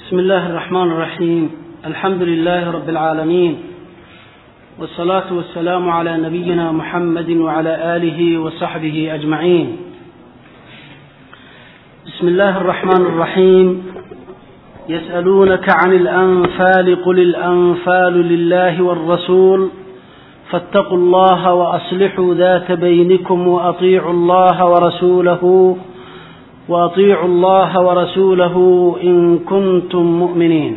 بسم الله الرحمن الرحيم الحمد لله رب العالمين والصلاة والسلام على نبينا محمد وعلى آله وصحبه أجمعين بسم الله الرحمن الرحيم يسألونك عن الأنفال قل الأنفال لله والرسول فاتقوا الله وأصلحوا ذات بينكم وأطيعوا الله ورسوله وأطيعوا الله ورسوله إن كنتم مؤمنين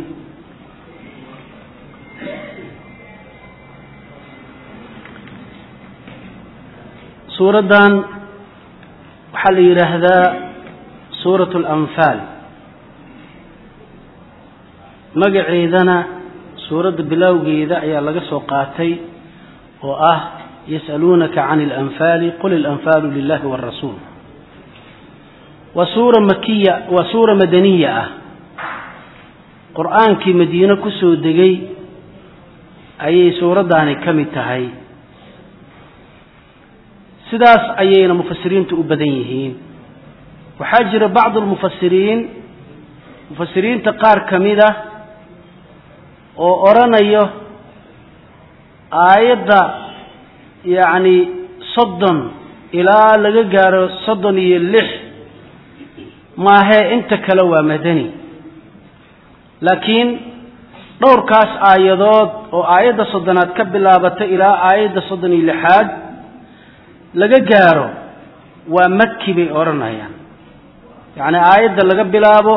suuraddan waxaa la yidhaahdaa suurat alanfaal magaceedana suuradda bilowgeeda ayaa laga soo qaatay oo ah yas'aluunaka can alanfaali qul ilanfaalu lilahi wاrasuul waa suura makiya waa suura madaniya ah qur-aankii madiine ku soo degay ayay suuraddaani ka mid tahay sidaas ayayna mufasiriintu u badan yihiin waxaa jira bacdu lmufasiriin mufasiriinta qaar ka mid ah oo odhanayo aayadda yacni soddon ilaa laga gaaro soddon iyo lix maahee inta kale waa madani laakiin dhowrkaas aayadood oo aayadda soddonaad ka bilaabata ilaa aayadda soddon iyo lixaad laga gaaro waa maki bay odhanayaan yacni aayadda laga bilaabo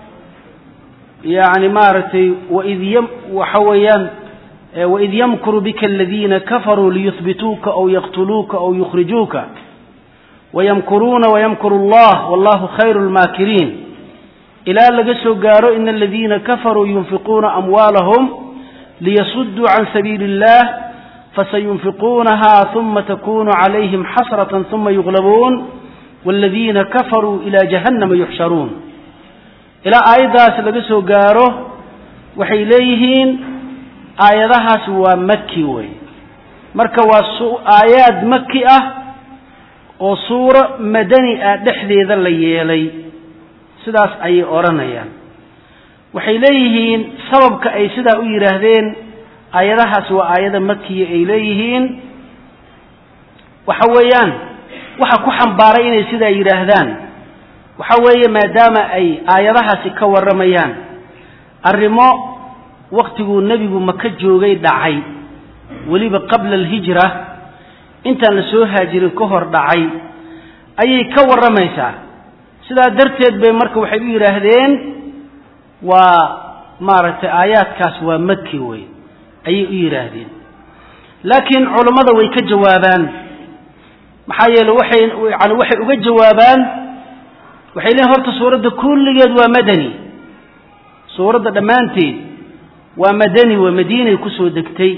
yacni maaragtay waid y waxa weeyaan waid yamkuru bika aladiina kafaruu liyuhbituuka aw yaqtuluuka aw yukhrijuuka wayamkuruuna wayamkuru allah wallahu khayru lmaakiriin ilaa laga soo gaaro ina aladiina kafaruu yunfiquuna amwaalahum liyasuduu can sabiili illah fasayunfiquunaha uma takunu calayhim xasratan uma yuglabuun wاladiina kafaruu ila jahannama yuxsharuun ilaa aayaddaas laga soo gaaro waxay leeyihiin aayadahaas waa maki wey marka waa aayaad maki ah oo suuro madani ah dhexdeeda la yeelay sidaas ayay odhanayaan waxay leeyihiin sababka ay sidaa u yidhaahdeen aayadahaas waa aayada makiya ay leeyihiin waxa weeyaan waxa ku xambaaray inay sidaa yidhaahdaan waxa weeye maadaama ay aayadahaasi ka warramayaan arrimo wakhtiguu nebigu maka joogay dhacay weliba qabla alhijra intaan la soo haajirin ka hor dhacay ayay ka warramaysaa sidaa darteed bay marka waxay u yidhaahdeen waa maaragtay aayaadkaas waa maki wey ayay u yidhaahdeen laakiin culammada way ka jawaabaan maxaa yeele waxay yani waxay uga jawaabaan waxay leeyiin horta suuradda kulligeed waa madani suuradda dhammaanteed waa madani waa madiinay kusoo degtay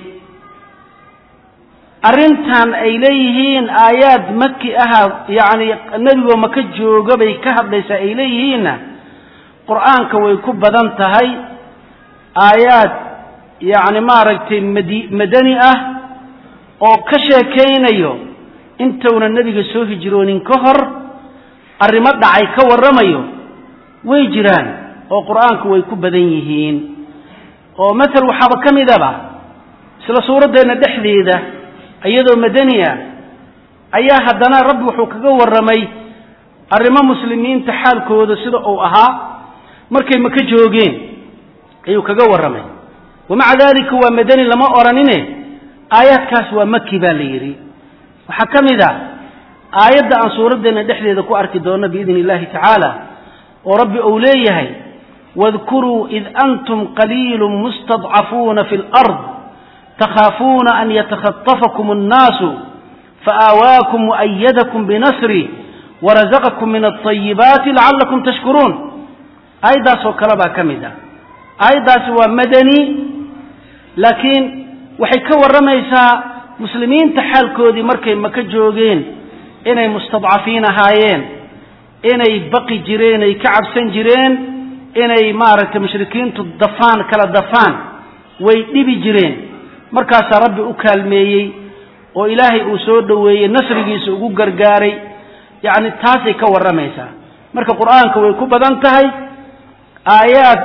arrintan ay leeyihiin aayaad maki aha yacni nebigoo maka jooga bay ka hadlaysaa ay leeyihiinna qur-aanka way ku badan tahay aayaad yacni maaragtay madi madani ah oo ka sheekaynayo intuuna nebiga soo hijroonin ka hor arrimo dhacay ka warramayo way jiraan oo qur-aanku way ku badan yihiin oo matal waxaaba ka midaba isla suuraddeenna dhexdeeda iyadoo madani ah ayaa haddana rabbi wuxuu kaga warramay arrimo muslimiinta xaalkooda sida uu ahaa markay maka joogeen ayuu kaga warramay wamaca dalika waa madani lama odhanine aayaadkaas waa maki baa la yidhi waxaa ka mid a aayadda aan suuraddeenna dhexdeeda ku arki doonno biidni illahi tacaala oo rabbi uu leeyahay wadkuruu id antum qaliilu mustadcafuuna fi lard takhaafuuna an yatakhatafakum annaasu faآawaakum waأyadakum binasri warazaqakum min alطayibaati lacallakum tashkuruun aayaddaasoo kale baa ka mid ah aayaddaasi waa madani laakiin waxay ka warramaysaa muslimiinta xaalkoodii markay maka joogeen inay mustadcafiin ahaayeen inay baqi jireen ay ka cabsan jireen inay maaragtay mushrikiintu dafaan kala dafaan way dhibi jireen markaasaa rabbi u kaalmeeyey oo ilaahay uu soo dhoweeyey nasrigiisa ugu gargaaray yacni taasay ka warramaysaa marka qur-aanka way ku badan tahay aayaad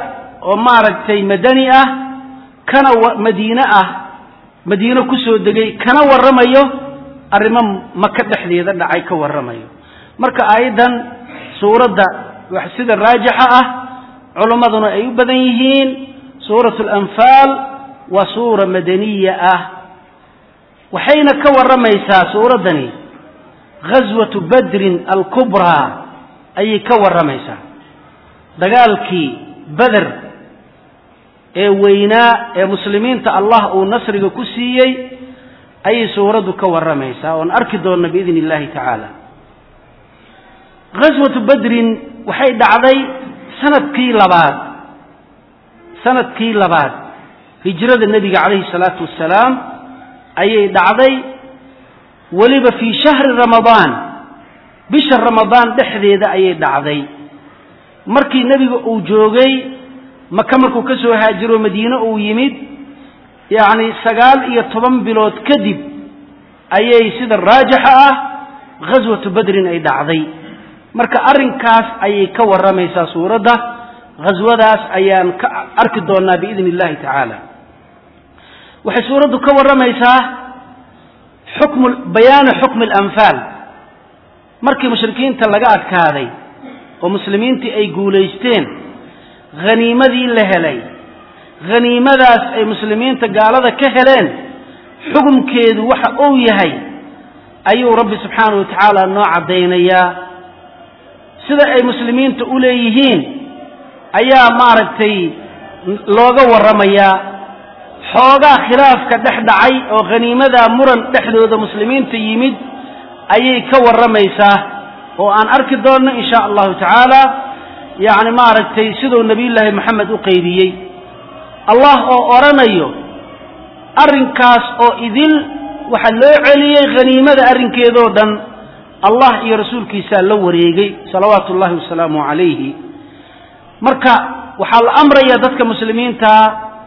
oo maaragtay madani ah kana madiine ah madiino kusoo degay kana warramayo arrimo maka dhexdeeda dhacay ka warramayo marka aayaddan suuradda sida raajixa ah culimmaduna ay u badan yihiin suurat alanfaal waa suura madaniya ah waxayna ka warramaysaa suuraddani ghaswatu badrin alkubraa ayay ka warramaysaa dagaalkii beder ee weynaa ee muslimiinta allah uu nasriga ku siiyey ayay suuraddu ka warramaysaa oon arki doonna biidni illahi tacaala ghaswatu badrin waxay dhacday sanadkii labaad sanadkii labaad hijrada nebiga calayhi salaatu wassalaam ayay dhacday weliba fii shahri ramadaan bisha ramadaan dhexdeeda ayay dhacday markii nebiga uu joogay maka markuu ka soo haajiro madiine uu yimid yacni sagaal iyo toban bilood kadib ayay sida raajixa ah ghaswatu badrin ay dhacday marka arrinkaas ayay ka warramaysaa suuradda ghaswadaas ayaan ka arki doonnaa biidni illahi tacaala waxay suuraddu ka warramaysaa xukmu bayaanu xukmi alanfaal markii mushrikiinta laga adkaaday oo muslimiintii ay guulaysteen haniimadii la helay haniimadaas ay muslimiinta gaalada ka heleen xukumkeedu waxa uu yahay ayuu rabbi subxaanahu wa tacaala noo caddaynayaa sida ay muslimiinta u leeyihiin ayaa maaragtay looga warramayaa xoogaa khilaafka dhex dhacay oo khaniimadaa muran dhexdooda muslimiinta yimid ayay ka warramaysaa oo aan arki doonno in sha allahu tacaala yacni maaragtay siduu nebiyullaahi moxamed u qaybiyey allah oo odhanayo arrinkaas oo idil waxaa loo celiyey khaniimada arrinkeedoo dhan allah iyo rasuulkiisaa la wareegay salawaatu ullahi wasalaamu calayhi marka waxaa la amraya dadka muslimiintaa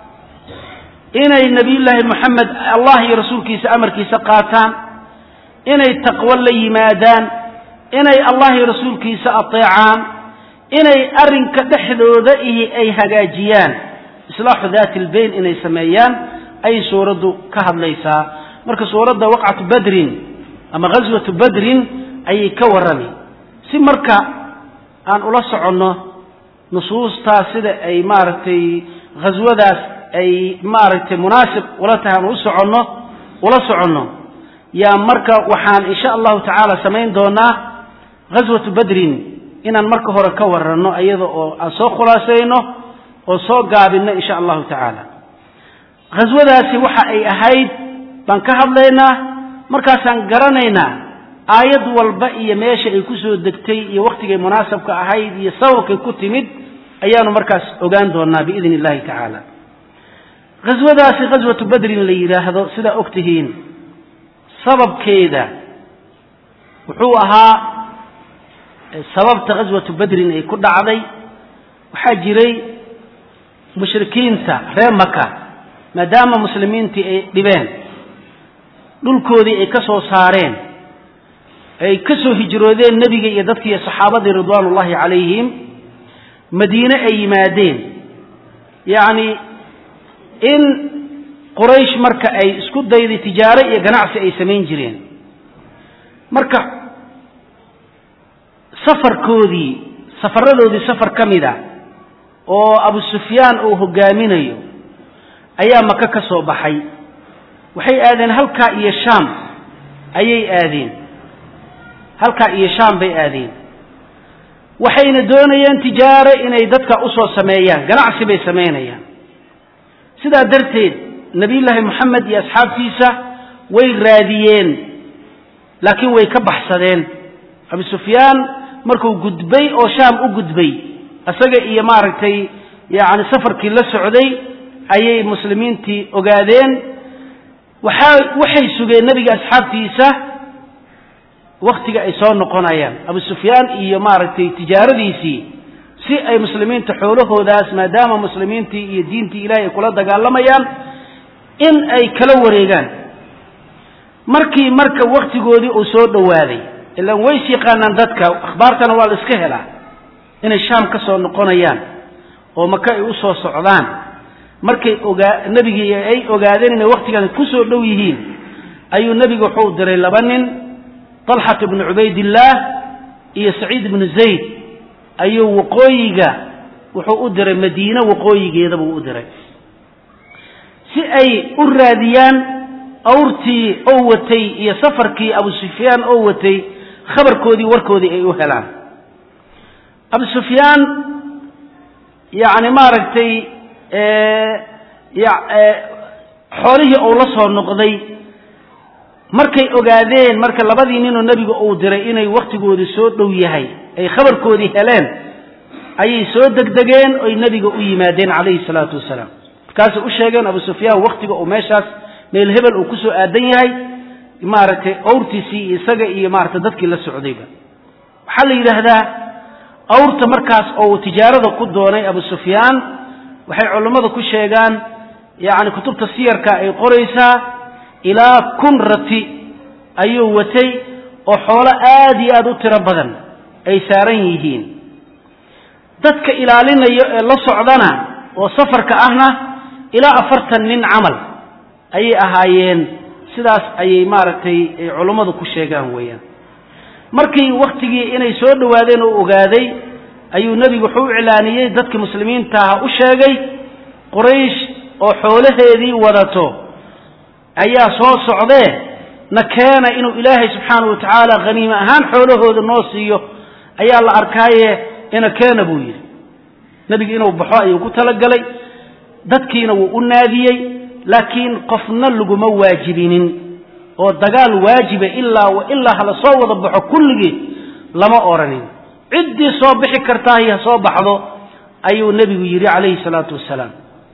inay nebiyullaahi moxamed allah iyo rasuulkiisa amarkiisa qaataan inay taqwo la yimaadaan inay allah iyo rasuulkiisa ateecaan inay arrinka dhexdooda ihi ay hagaajiyaan islaaxu daati albayn inay sameeyaan ayay suuraddu ka hadlaysaa marka suuradda waqcatu badrin ama ghaswatu badrin ayay ka warrami si marka aan ula soconno nusuustaa sida ay maaragtay ghaswadaas ay maaragtay munaasib ula tahay aan u soconno ula soconno yaa marka waxaan insha allahu tacaala samayn doonaa ghaswatu badrin inaan marka hore ka warranno iyada oo aan soo khulaasayno oo soo gaabinno insha allahu tacaala ghaswadaasi waxa ay ahayd baan ka hadlaynaa markaasaan garanaynaa aayad walba iyo meesha ay ku soo degtay iyo wakhtigay munaasabka ahayd iyo sababkay ku timid ayaanu markaas ogaan doonaa biidn illahi tacaala ghaswadaasi ghaswatu badrin la yidhaahdo sidaa og tihiin sababkeeda wuxuu ahaa sababta ghaswatu badrin ay ku dhacday waxaa jiray mushrikiinta reer maka maadaama muslimiintii ay dhibeen dhulkoodii ay ka soo saareen ay ka soo hijroodeen nebiga iyo dadkiiyo saxaabadii ridwaan ullahi calayhim madiine ay yimaadeen yacni in quraysh marka ay isku dayday tijaaro iyo ganacsi ay samayn jireen marka safarkoodii safaradoodii safar ka mid a oo abu sufyaan uu hogaaminayo ayaa maka ka soo baxay waxay aadeen halkaa iyo shaam ayay aadeen halkaa iyo shaam bay aadeen waxayna doonayeen tijaaro inay dadka usoo sameeyaan ganacsi bay samaynayaan sidaa darteed nebiyullaahi moxamed iyo asxaabtiisa way raadiyeen laakiin way ka baxsadeen abu sufyaan markuu gudbay oo shaam u gudbay isaga iyo maaragtay yacni safarkii la socday ayay muslimiintii ogaadeen waxaa waxay sugeen nebiga asxaabtiisa wakhtiga ay soo noqonayaan abu sufyaan iyo maaragtay tijaaradiisii si ay muslimiinta xoolahoodaas maadaama muslimiintii iyo diintii ilahay ay kula dagaalamayaan in ay kala wareegaan markii marka wakhtigoodii uu soo dhowaaday ilaan ways yaqaanaan dadka akhbaartana waa la iska helaa inay shaam ka soo noqonayaan oo maka ay u soo socdaan markay ogaa nebigii ay ogaadeen inay wakhtigan ku soo dhow yihiin ayuu nebigu wuxuu diray laba nin talxat ibnu cubaydillaah iyo saciid ibnu zayd ayuu waqooyiga wuxuu u diray madiine waqooyigeeda buu u diray si ay u raadiyaan awrtii oo watay iyo safarkii abu sufyaan oo watay khabarkoodii warkoodii ay u helaan abu sufyaan yacni maaragtay xoolihii uu la soo noqday markay ogaadeen marka labadii ninoo nebiga uu diray inay wakhtigoodii soo dhow yahay ay khabarkoodii heleen ayay soo degdegeen oy nebiga u yimaadeen calayhi salaatu wasalaam markaasay u sheegeen abu sufyaan wakhtiga uu meeshaas meel hebel uu ku soo aadan yahay maaragtay awrtiisii iyo isaga iyo maaragtay dadkii la socdayba waxaa la yidhaahdaa awrta markaas oo tijaarada ku doonay abu sufyaan waxay culammadu ku sheegaan yacni kutubta siyarka ay qoraysaa ilaa kun rati ayuu watay oo xoolo aad iyo aad u tiro badan ay saaran yihiin dadka ilaalinayo ee la socdana oo safarka ahna ilaa afartan nin camal ayay ahaayeen sidaas ayay maaragtay culummadu ku sheegaan weeyaan markii wakhtigii inay soo dhowaadeen oo ogaaday ayuu nebigu wuxuu u iclaaniyey dadka muslimiintaaha u sheegay quraysh oo xoolaheedii wadato ayaa soo socdee na keena inuu ilaahay subxaanahu wa tacaala khaniime ahaan xoolahooda noo siiyo ayaa la arkaaye ina keena buu yidhi nebigu inuu baxo ayuu ku talagalay dadkiina wuu u naadiyey laakiin qofna laguma waajibinin oo dagaal waajiba ilaa wa ilaa hala soo wada baxo kulligii lama odhanin ciddii soo bixi kartaahi ha soo baxdo ayuu nebigu yidhi calayhi salaatu wasalaam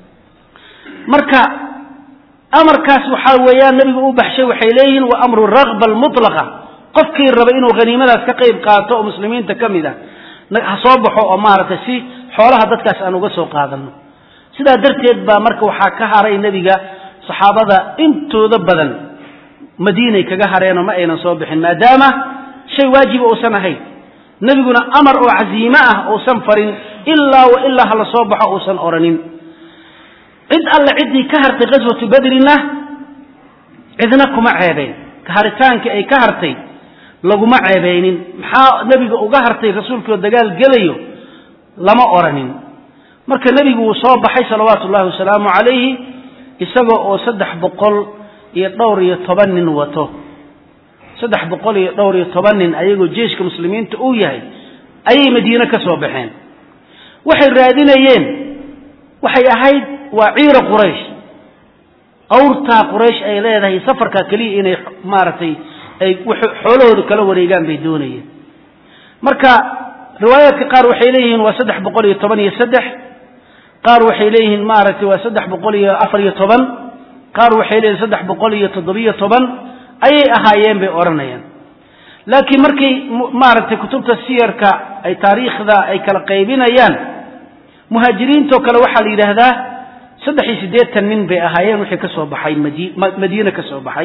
marka amarkaas waxaa weeyaan nebigu u baxshay waxay leeyihiin wa amru rakba almutlaqa qofkii raba inuu haniimadaas ka qayb qaato oo muslimiinta ka mid a ha soo baxo oo maaragtay si xoolaha dadkaas aan uga soo qaadano sidaa darteed baa marka waxaa ka haray nebiga saxaabada intooda badan madiinay kaga hareenoo ma aynan soo bixin maadaama shay waajiba uusan ahayn nebiguna amar oo casiime ah uusan farin ilaa wa ilaa hala soo baxo uusan odhanin cid alle ciddii ka hartay ghaswatu badrina cidna kuma ceebeyn kaharitaankii ay ka hartay laguma ceebeynin maxaa nebiga uga hartay rasuulkioo dagaal gelayo lama odhanin marka nebigu wuu soo baxay salawaatu ullahi wasalaamu calayhi isagoo oo saddex boqol iyo dhowr iyo toban nin wato saddex boqol iyo dhowr iyo toban nin ayagoo jeeshka muslimiinta uu yahay ayay madiine ka soo baxeen waxay raadinayeen waxay ahayd waa ciira quraysh awrtaa quraysh ay leedahay safarkaa keliya inay maaragtay ay xoolahooda kala wareegaan bay doonayeen marka riwaayaadka qaar waxay leeyihiin waa saddex boqol iyo toban iyo saddex qaar waxay leeyihiin maaragtay waa saddex boqol iyo afar iyo toban qaar waxay leeyihin saddex boqol iyo toddobiyo toban ayay ahaayeen bay odhanayaan laakiin markay maaragtay kutubta siyarka ay taariikhda ay kala qaybinayaan muhaajiriintoo kale waxaa la yidhaahdaa saddex iyo siddeetan nin bay ahaayeen wixii ka soo baxay madi madiine ka soo baxay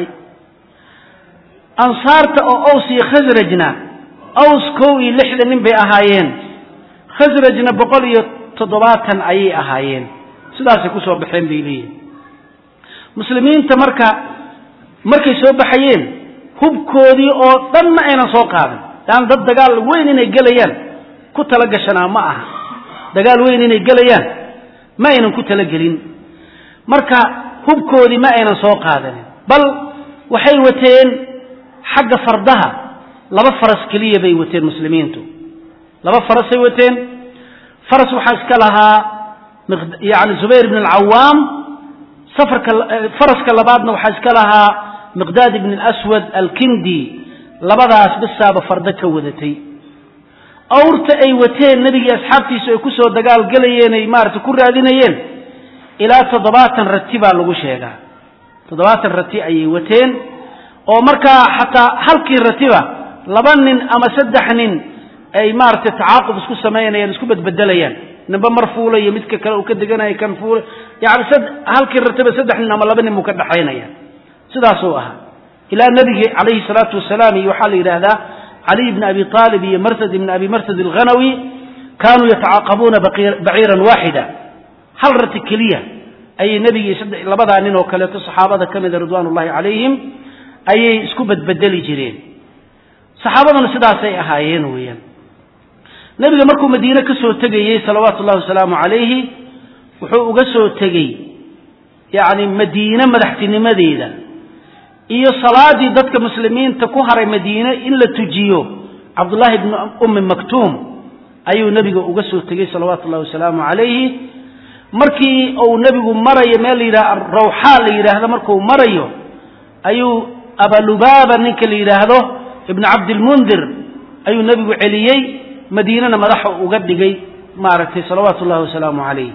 ansaarta oo aws iyo khasrajna aws kow iyo lixdan nin bay ahaayeen khasrajna boqol iyo toddobaatan ayay ahaayeen sidaasay ku soo baxeen bay leeyihin muslimiinta marka markay soo baxayeen hubkoodii oo dhan ma aynan soo qaadan leanna dad dagaal weyn inay gelayaan ku tala gashanaa ma aha dagaal weyn inay gelayaan ma aynan ku talagelin marka hubkoodii ma aynan soo qaadanin bal waxay wateen xagga fardaha laba faras keliya bay wateen muslimiintu laba farasay wateen faras waxaa iska lahaa yani zubayr ibn alcawaam safarka faraska labaadna waxaa iska lahaa miqdaad ibn aswad alkindi labadaas bisaaba fardo ka wadatay awrta ay wateen nebigii asxaabtiisu ay kusoo dagaal gelayeen ay maarata ku raadinayeen ilaa toddobaatan rati baa lagu sheegaa toddobaatan rati ayay wateen oo markaa xataa halkii ratiba laba nin ama saddex nin ay maaragtay tacaaqub isku samaynayaan isku bedbedelayaan ninba mar fuula iyo midka kale uu ka deganaya kan fuula yani halkii ratiba saddex nin ama laba nin buu ka dhaxaynaya sidaasuu ahaa ilaa nebigi calayhi salaatu wasalaam iyo waxaa la yidhaahdaa caliy bni abi aalib iyo marsad ibni abi marsad alghanawi kaanuu yatacaaqabuuna baciiran waaxida hal rati keliya ayay nebigii labadaa nin oo kaleeto saxaabada ka mida ridwaan ullahi calayhim ayay isku badbedeli jireen saxaabaduna sidaasay ahaayeen weeyaan nebiga markuu madiine ka soo tegayey salawaatu ullahi wasalaamu calayhi wuxuu uga soo tegey yacni madiine madaxtinimadeeda iyo salaadii dadka muslimiinta ku haray madiine in la tujiyo cabdullaahi bni ummi maktuum ayuu nebiga uga soo tegey salawaatu ullahi wasalaamu calayhi markii uu nebigu marayo meel la yidhaha rawxaa la yidhaahdo markuu marayo ayuu abalubaaba ninka la yidhaahdo ibnu cabdilmundir ayuu nebigu celiyey madiinana madaxa uga dhigay maaragtay salawaatu ullahi wasalaamu calayh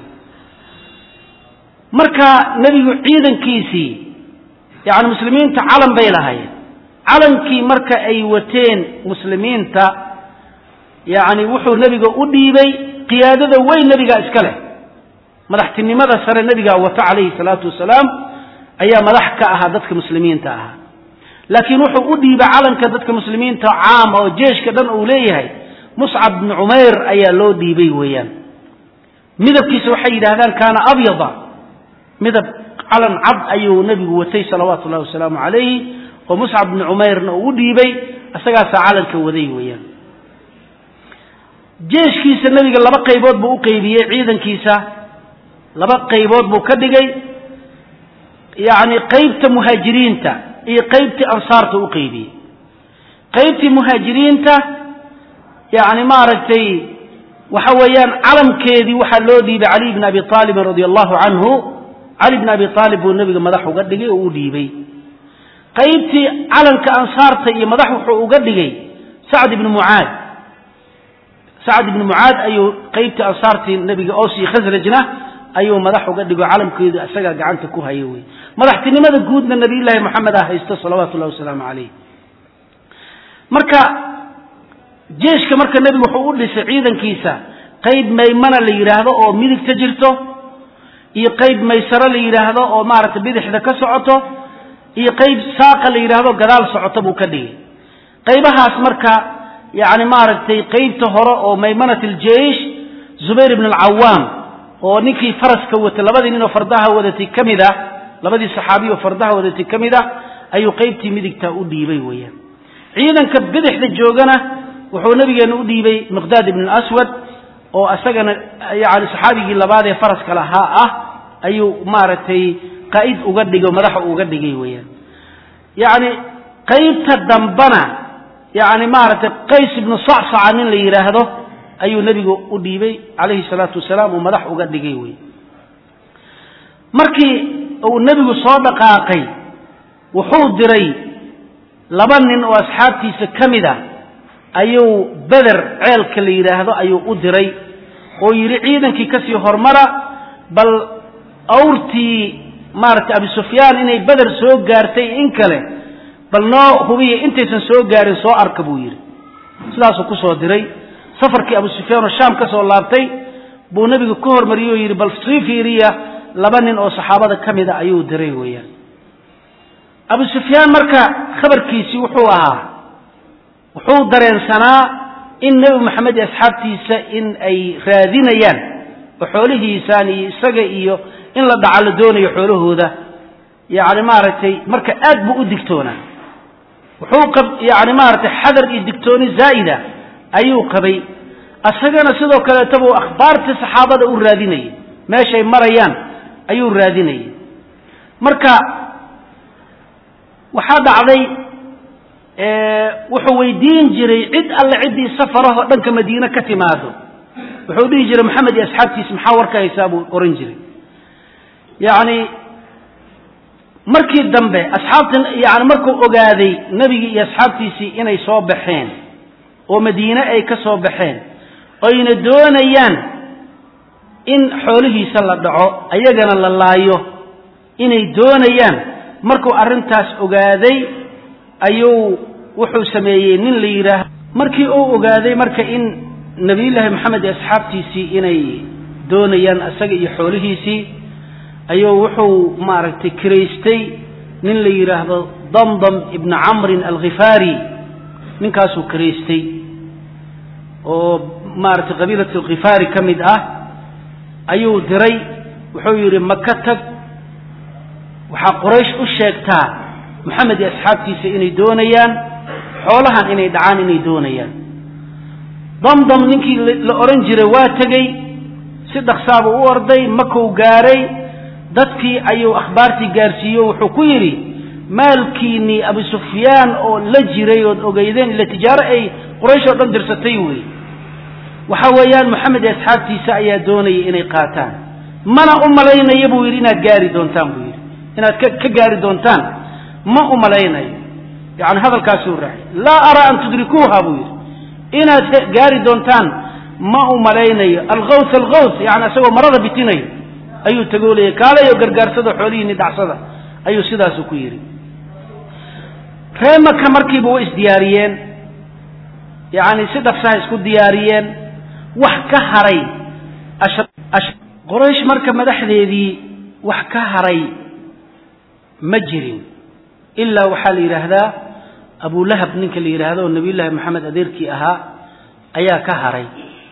marka nebigu ciidankiisii yacni muslimiinta calan bay lahaayeen calankii marka ay wateen muslimiinta yacni wuxuu nebiga u dhiibay qiyaadada weyn nebigaa iska leh madaxtinimada sare nebigaa wato calayhi salaatu wasalaam ayaa madax ka ahaa dadka muslimiinta ahaa laakiin wuxuu u dhiibay calanka dadka muslimiinta caam oo jeeshka dhan uu leeyahay muscab bni cumayr ayaa loo dhiibay weeyaan midabkiisa waxay yidhahdaan kaana abyada midab calan cad ayuu nebigu watay salawaatu ullahi wasalaamu calayhi oo muscab bni cumayrna uu u dhiibay isagaasaa calanka waday weeyaan jeeshkiisa nebiga laba qaybood buu u qeybiyey ciidankiisa laba qaybood buu ka dhigay yacni qaybta muhaajiriinta iyo qaybtii ansaarta u qeybiyey qaybtii muhaajiriinta yacni maaragtay waxa weeyaan calamkeedii waxaa loo dhiibay caliy bn abi aalibin radia allahu canhu cali bn abi aalib buu nebiga madax uga dhigay oo u dhiibay qaybtii calanka ansaarta iyo madax wuxuu uga dhigay sacd ibni mucaad sacd ibni mucaad ayuu qaybtii ansaartii nebiga oos iyo khasrajna ayuu madax uga dhigo calamkeedu isagaa gacanta ku haya wey madaxtinimada guudna nabiyullaahi moxamed ah haysto salawaatu ullahi wasalaamu calayh marka jeeshka marka nebigu wuxuu u dhisay ciidankiisa qayb maymana la yidhaahdo oo midigta jirto iyo qayb maysaro la yidhaahdo oo maaragtay bidixda ka socoto iyo qayb saaqa la yidhaahdo gadaal socoto buu ka dhigay qaybahaas marka yacni maaragtay qaybta hore oo maymanat aljeish zubayr ibn alcawaam oo ninkii faraska watay labadii nin oo fardaha wadatay ka mid ah labadii saxaabiy oo fardaha wadatay ka mid ah ayuu qaybtii midigta u dhiibay weeyaan ciidanka bidixda joogana wuxuu nabigeena u dhiibay miqdaad ibn aswad oo isagana yani saxaabigii labaad ee faraska lahaa ah ayuu maaragtay qaa'id uga dhigay oo madaxa uga dhigay weeyaan yacni qaybta dambana yacni maaragtay qays ibnu sacsaca nin la yidhaahdo ayuu nebigu u dhiibay calayhi salaatu wasalaam uu madax uga dhigay wey markii uu nebigu soo dhaqaaqay wuxuu diray laba nin oo asxaabtiisa ka mid a ayuu beder ceelka la yidhaahdo ayuu u diray oo yidhi ciidankii kasii hormara bal awrtii maaragtay abi sufyaan inay beder soo gaartay in kale bal noo hubiya intaysan soo gaarin soo arka buu yidhi sidaasuu kusoo diray safarkii abu sufyaan oo shaam ka soo laabtay buu nebigu ka hormariyey oo yidhi bal sii fiiriya laba nin oo saxaabada ka mida ayuu diray weeyaan abu sufyaan marka khabarkiisii wuxuu ahaa wuxuu dareensanaa in nebi moxamed iyo asxaabtiisa in ay raadinayaan oo xoolihiisaan iyo isaga iyo in la dhaca la doonayo xoolahooda yacni maaragtay marka aad buu u digtoonaa wuxuu qab yacni maaragtay xadar iyo digtooni zaa'ida ayuu qabay isagana sidoo kaleetaba uu akhbaartii saxaabada u raadinayay meeshay marayaan ayuu raadinayay marka waxaa dhacday wuxuu weydiin jiray cid alle ciddii safarahoo dhanka madiine ka timaado wuxuu dhihi jiray maxamed iyo asxaabtiisa maxaa warka haysaa buu ohan jiray yacni markii dambe asxaabta yani markuu ogaaday nebigii iyo asxaabtiisii inay soo baxeen oo madiine ay ka soo baxeen oyna doonayaan in xoolihiisa la dhaco ayagana la laayo inay doonayaan markuu arrintaas ogaaday ayuu wuxuu sameeyey nin la yidhaah markii uu ogaaday marka in nebiyullaahi moxamed iyo asxaabtiisii inay doonayaan isaga iyo xoolihiisii ayuu wuxuu maaragtay kiraystay nin la yidhaahdo damdam ibna camrin alkhifaari ninkaasuu kiraystay oo maaragtay qabiilat alkhifaari ka mid ah ayuu diray wuxuu yidhi maka tag waxaa quraysh u sheegtaa moxamed iyo asxaabtiisa inay doonayaan xoolahan inay dhacaan inay doonayaan damdam ninkii la odhan jiray waa tegey si dhaksaabuu u orday makou gaaray dadkii ayuu akhbaartii gaarsiiyo wuxuu ku yidhi maalkiinnii abu sufyaan oo la jiray ood ogeydeen ila tijaaro ay quraysh oo dhan dirsatay wey waxa weeyaan moxamed iyo asxaabtiisa ayaa doonayay inay qaataan mana u malaynaya buu yidhi inaad gaari doontaan buu yidhi inaad ka gaari doontaan ma u malaynayo yani hadalkaasuu raacay laa araa an tudrikuuha buu yidhi inaad gaari doontaan ma u malaynayo alkaws alkaws yani isagoo marada bitinayo ayuu tagoolaya kaalayo gargaarsada xoolihiini dhacsada ayuu sidaasu ku yidhi ree maka markiiba way isdiyaariyeen yani si dhafsaha isku diyaariyeen wax ka haray qoraysh marka madaxdeedii wax ka haray ma jirin ilaa waxaa la yidhaahdaa abulahab ninka la yidhaahdo oo nabiy llaahi maxamed adeerkii ahaa ayaa ka haray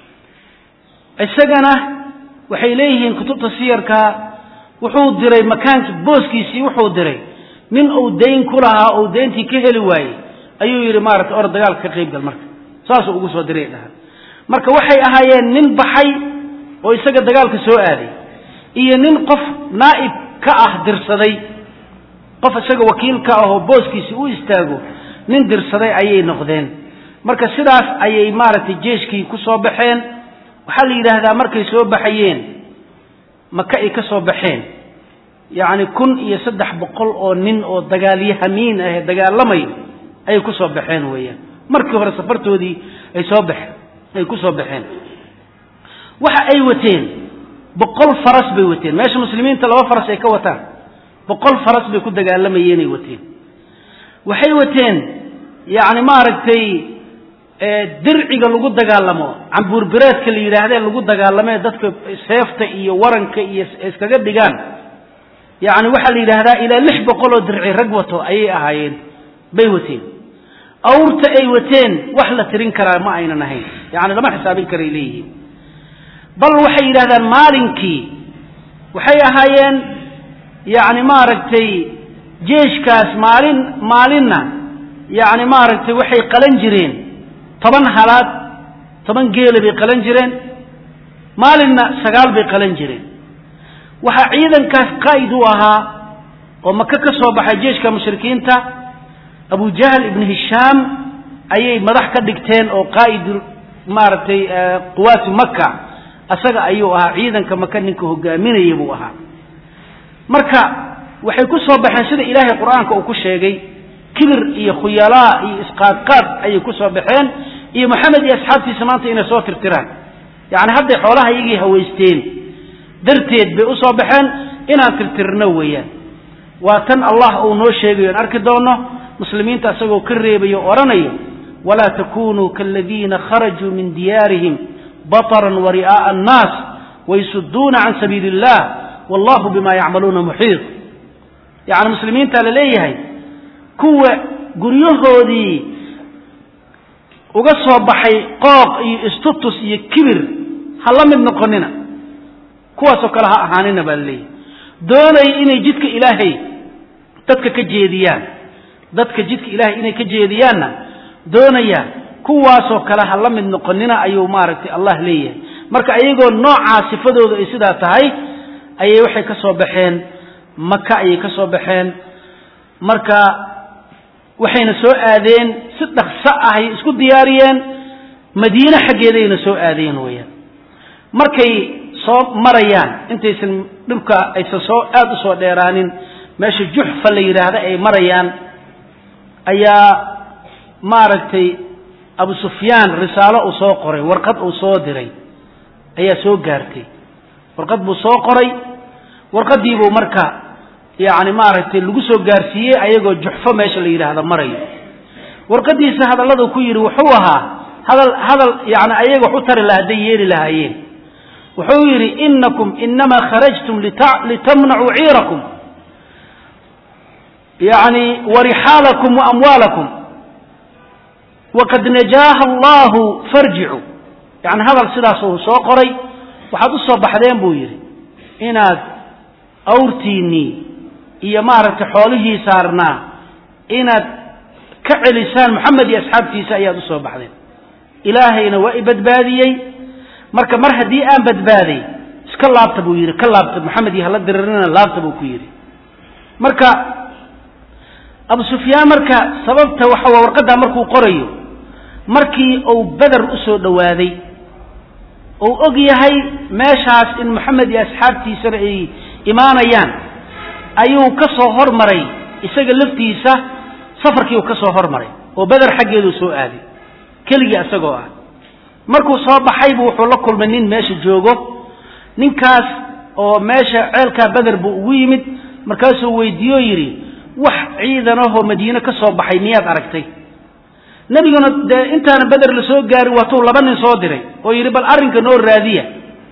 isagana waxay leeyihiin kutubta siyarka wuxuu diray makaankii booskiisii wuxuu diray nin uu dayn ku lahaa uu dayntii ka heli waayey ayuu yidhi maaragtay or dagaalka ka qaybgal marka saasuu ugu soo diray dhaha marka waxay ahaayeen nin baxay oo isaga dagaalka soo aaday iyo nin qof naa'ib ka ah dirsaday qof isaga wakiil ka ahoo booskiisi u istaago nin dirsaday ayay noqdeen marka sidaas ayay maaragtay jeeshkii ku soo baxeen waxaa la yidhaahdaa markay soo baxayeen maka ay ka soo baxeen yacni kun iyo saddex boqol oo nin oo dagaalyahamiin ahee dagaalamayo ayay ku soo baxeen weeyaan markii hore safartoodii ay soo baxeen ay ku soo baxeen waxa ay wateen boqol faras bay wateen meesha muslimiinta laba faras ay ka wataan boqol faras bay ku dagaalamayeenay wateen waxay wateen yacni maaragtay dirciga lagu dagaalamo cambuurbireedka la yidhaahdee lagu dagaalamee dadka seefta iyo waranka iyo iskaga dhigaan yacni waxaa la yidhaahdaa ilaa lix boqol oo dirci rag wato ayay ahaayeen bay wateen awrta ay wateen wax la tirin karaa ma aynan ahayn yacni lama xisaabin karay leeyihiin bal waxay yidhahdaan maalinkii waxay ahaayeen yacni maaragtay jeeshkaas maalin maalinna yacni maaragtay waxay qalan jireen toban halaad toban geela bay qalan jireen maalinna sagaal bay qalan jireen waxaa ciidankaas qaa'id u ahaa oo maka ka soo baxay jeeshka mushrikiinta abu jahl ibnu hishaam ayay madax ka dhigteen oo qaa'id maaragtay quwaati maka asaga ayuu ahaa ciidanka maka ninka hogaaminaya buu ahaa marka waxay ku soo baxeen sida ilaahay qur-aanka uu ku sheegay kibir iyo khuyalaa iyo isqaadqaad ayay ku soo baxeen iyo maxamed iyo asxaabtiisa maanta inay soo tirtiraan yacni hadday xoolaha iyagii hawaysteen darteed bay u soo baxeen inaan tirtirno weeyaan waa tan allah uu noo sheegayo aan arki doono muslimiinta isagoo ka reebayo o odhanayo walaa takunuu kaaladiina kharajuu min diyaarihim baطran wari'aaءa annaas waysuduuna can sabiili اllah wallahu bima yacmaluuna muxiiط yacni muslimiinta la leeyahay kuwa guryahoodii uga soo baxay qooq iyo istutus iyo kibir ha la mid noqonina kuwaasoo kale ha ahaanina baa la leeyahay doonaya inay jidka ilaahay dadka ka jeediyaan dadka jidka ilaahay inay ka jeediyaanna doonaya kuwaasoo kale ha la mid noqonina ayuu maaragtay allah leeyahay marka ayagoo noocaa sifadooda ay sidaa tahay ayay waxay ka soo baxeen maka ayay ka soo baxeen marka waxayna soo aadeen si dhaqso ahay isku diyaariyeen madiine xaggeedayna soo aadeen weeyaan markay soo marayaan intaysan dhibka aysan soo aada u soo dheeraanin meesha juxfa la yidhaahda ay marayaan ayaa maaragtay abu sufyaan risaalo uu soo qoray warqad uu soo diray ayaa soo gaartay warqad buu soo qoray warqadiibuu marka yacni maaragtay lagu soo gaarsiiyey ayagoo juxfo meesha la yidhaahda marayo warqadiisa hadalladu ku yidhi wuxuu ahaa hadal hadal yani ayaga wax u tari laha hadday yeeli lahaayeen wuxuu yidhi inakum inamaa kharajtum litamnacuu ciirakum yani warixaalakum waamwaalakum waqad najaaha allahu farjicuu yani hadal sidaas uu soo qoray waxaad u soo baxdeen buu yidhi inaad awrtiinnii iyo maaragtay xoolihii saarnaa inaad ka celisaan moxamed iyo asxaabtiisa ayaad u soo baxdeen ilaahayna waa i badbaadiyey marka mar haddii aan badbaaday iska laabta buu yidhi ka laabta moxamed iyo hala diririna laabta buu ku yidhi marka abu sufyaan marka sababta waxa waa warqaddaa markuu qorayo markii uu beder usoo dhowaaday uu og yahay meeshaas in moxamed iyo asxaabtiisana ay imaanayaan ayuu ka soo hormaray isaga laftiisa safarkii uu ka soo hormaray oo beder xaggeeduu soo aaday keligii isagoo ah markuu soo baxaybu wuxuu la kulmay nin meesha joogo ninkaas oo meesha ceelkaa beder buu ugu yimid markaasuu weydiiyo yidhi wax ciidanahoo madiine ka soo baxay miyaad aragtay nebiguna dee intaana beder la soo gaarin waatuu laba nin soo diray oo yidhi bal arrinka noo raadiya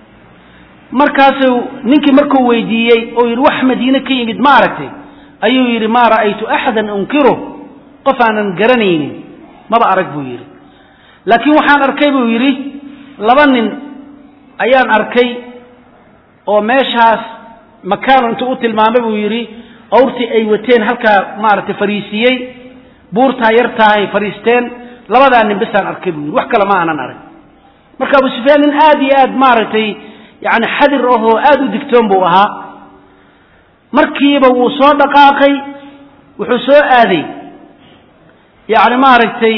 markaasuu ninkii markuu weydiiyey oo yidhi wax madiine ka yimid ma aragtay ayuu yidhi maa ra'aytu axadan unkiru qof aanan garanaynin maba arag buu yidhi laakiin waxaan arkay buu yidhi laba nin ayaan arkay oo meeshaas makaanu intuu u tilmaamay buu yidhi awrtii ay wateen halkaa maaragtay fariisiyey buurtaa yartaa ay fariisteen labadaa nin bisaan arkay buu yidhi wax kale ma aanan arag marka abu sufyaan nin aad iyo aad maaragtay yani xadir ahoo aada u digtoon buu ahaa markiiba wuu soo dhaqaaqay wuxuu soo aaday yani maaragtay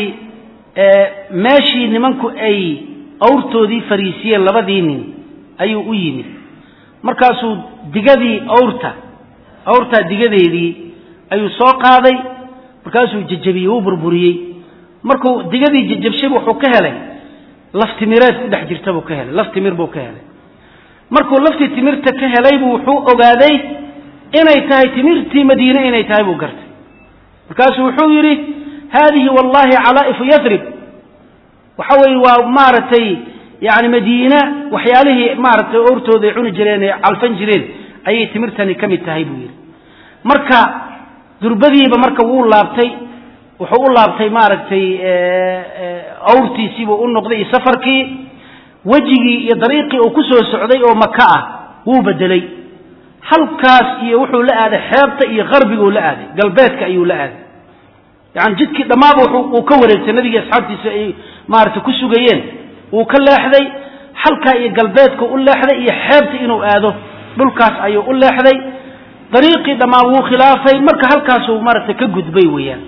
meeshii nimanku ay awrtoodii fariisiyeen labadii nin ayuu u yimid markaasuu digadii awrta awrtaa digadeedii ayuu soo qaaday markaasuu jejabiyey wuu burburiyey markuu digadii jejabshayb wuxuu ka helay laftimireed ku dhex jirta buu ka helay laf timir buu ka helay markuu laftii timirta ka helaybu wuxuu ogaaday inay tahay timirtii madiine inay tahay buu gartay markaasuu wuxuu yidhi haadihi wallahi calaa'ifu yadrib waxa weeye waa maaragtay yani madiina waxyaalihii maaragtay ortooda ay cuni jireen ee calfan jireen ayay timirtani ka mid tahay buu yidhi marka durbadiiba marka wuu laabtay wuxuu u laabtay maaragtay awrtiisiibuu u noqday iyo safarkii wejigii iyo dariiqii uu ku soo socday oo maka ah wuu bedelay halkaas iyo wuxuu la aaday xeebta iyo qarbiguu la aaday galbeedka ayuu la aaday yani jidkii dhammaaba uu ka wareegtay nabigii asxaabtiisa ay maaragtay ku sugayeen wuu ka leexday halkaa iyo galbeedka u leexday iyo xeebta inuu aado dhulkaas ayuu u leexday dariiqii dhammaan wuu khilaafay marka halkaasuu maaragtay ka gudbay weeyaan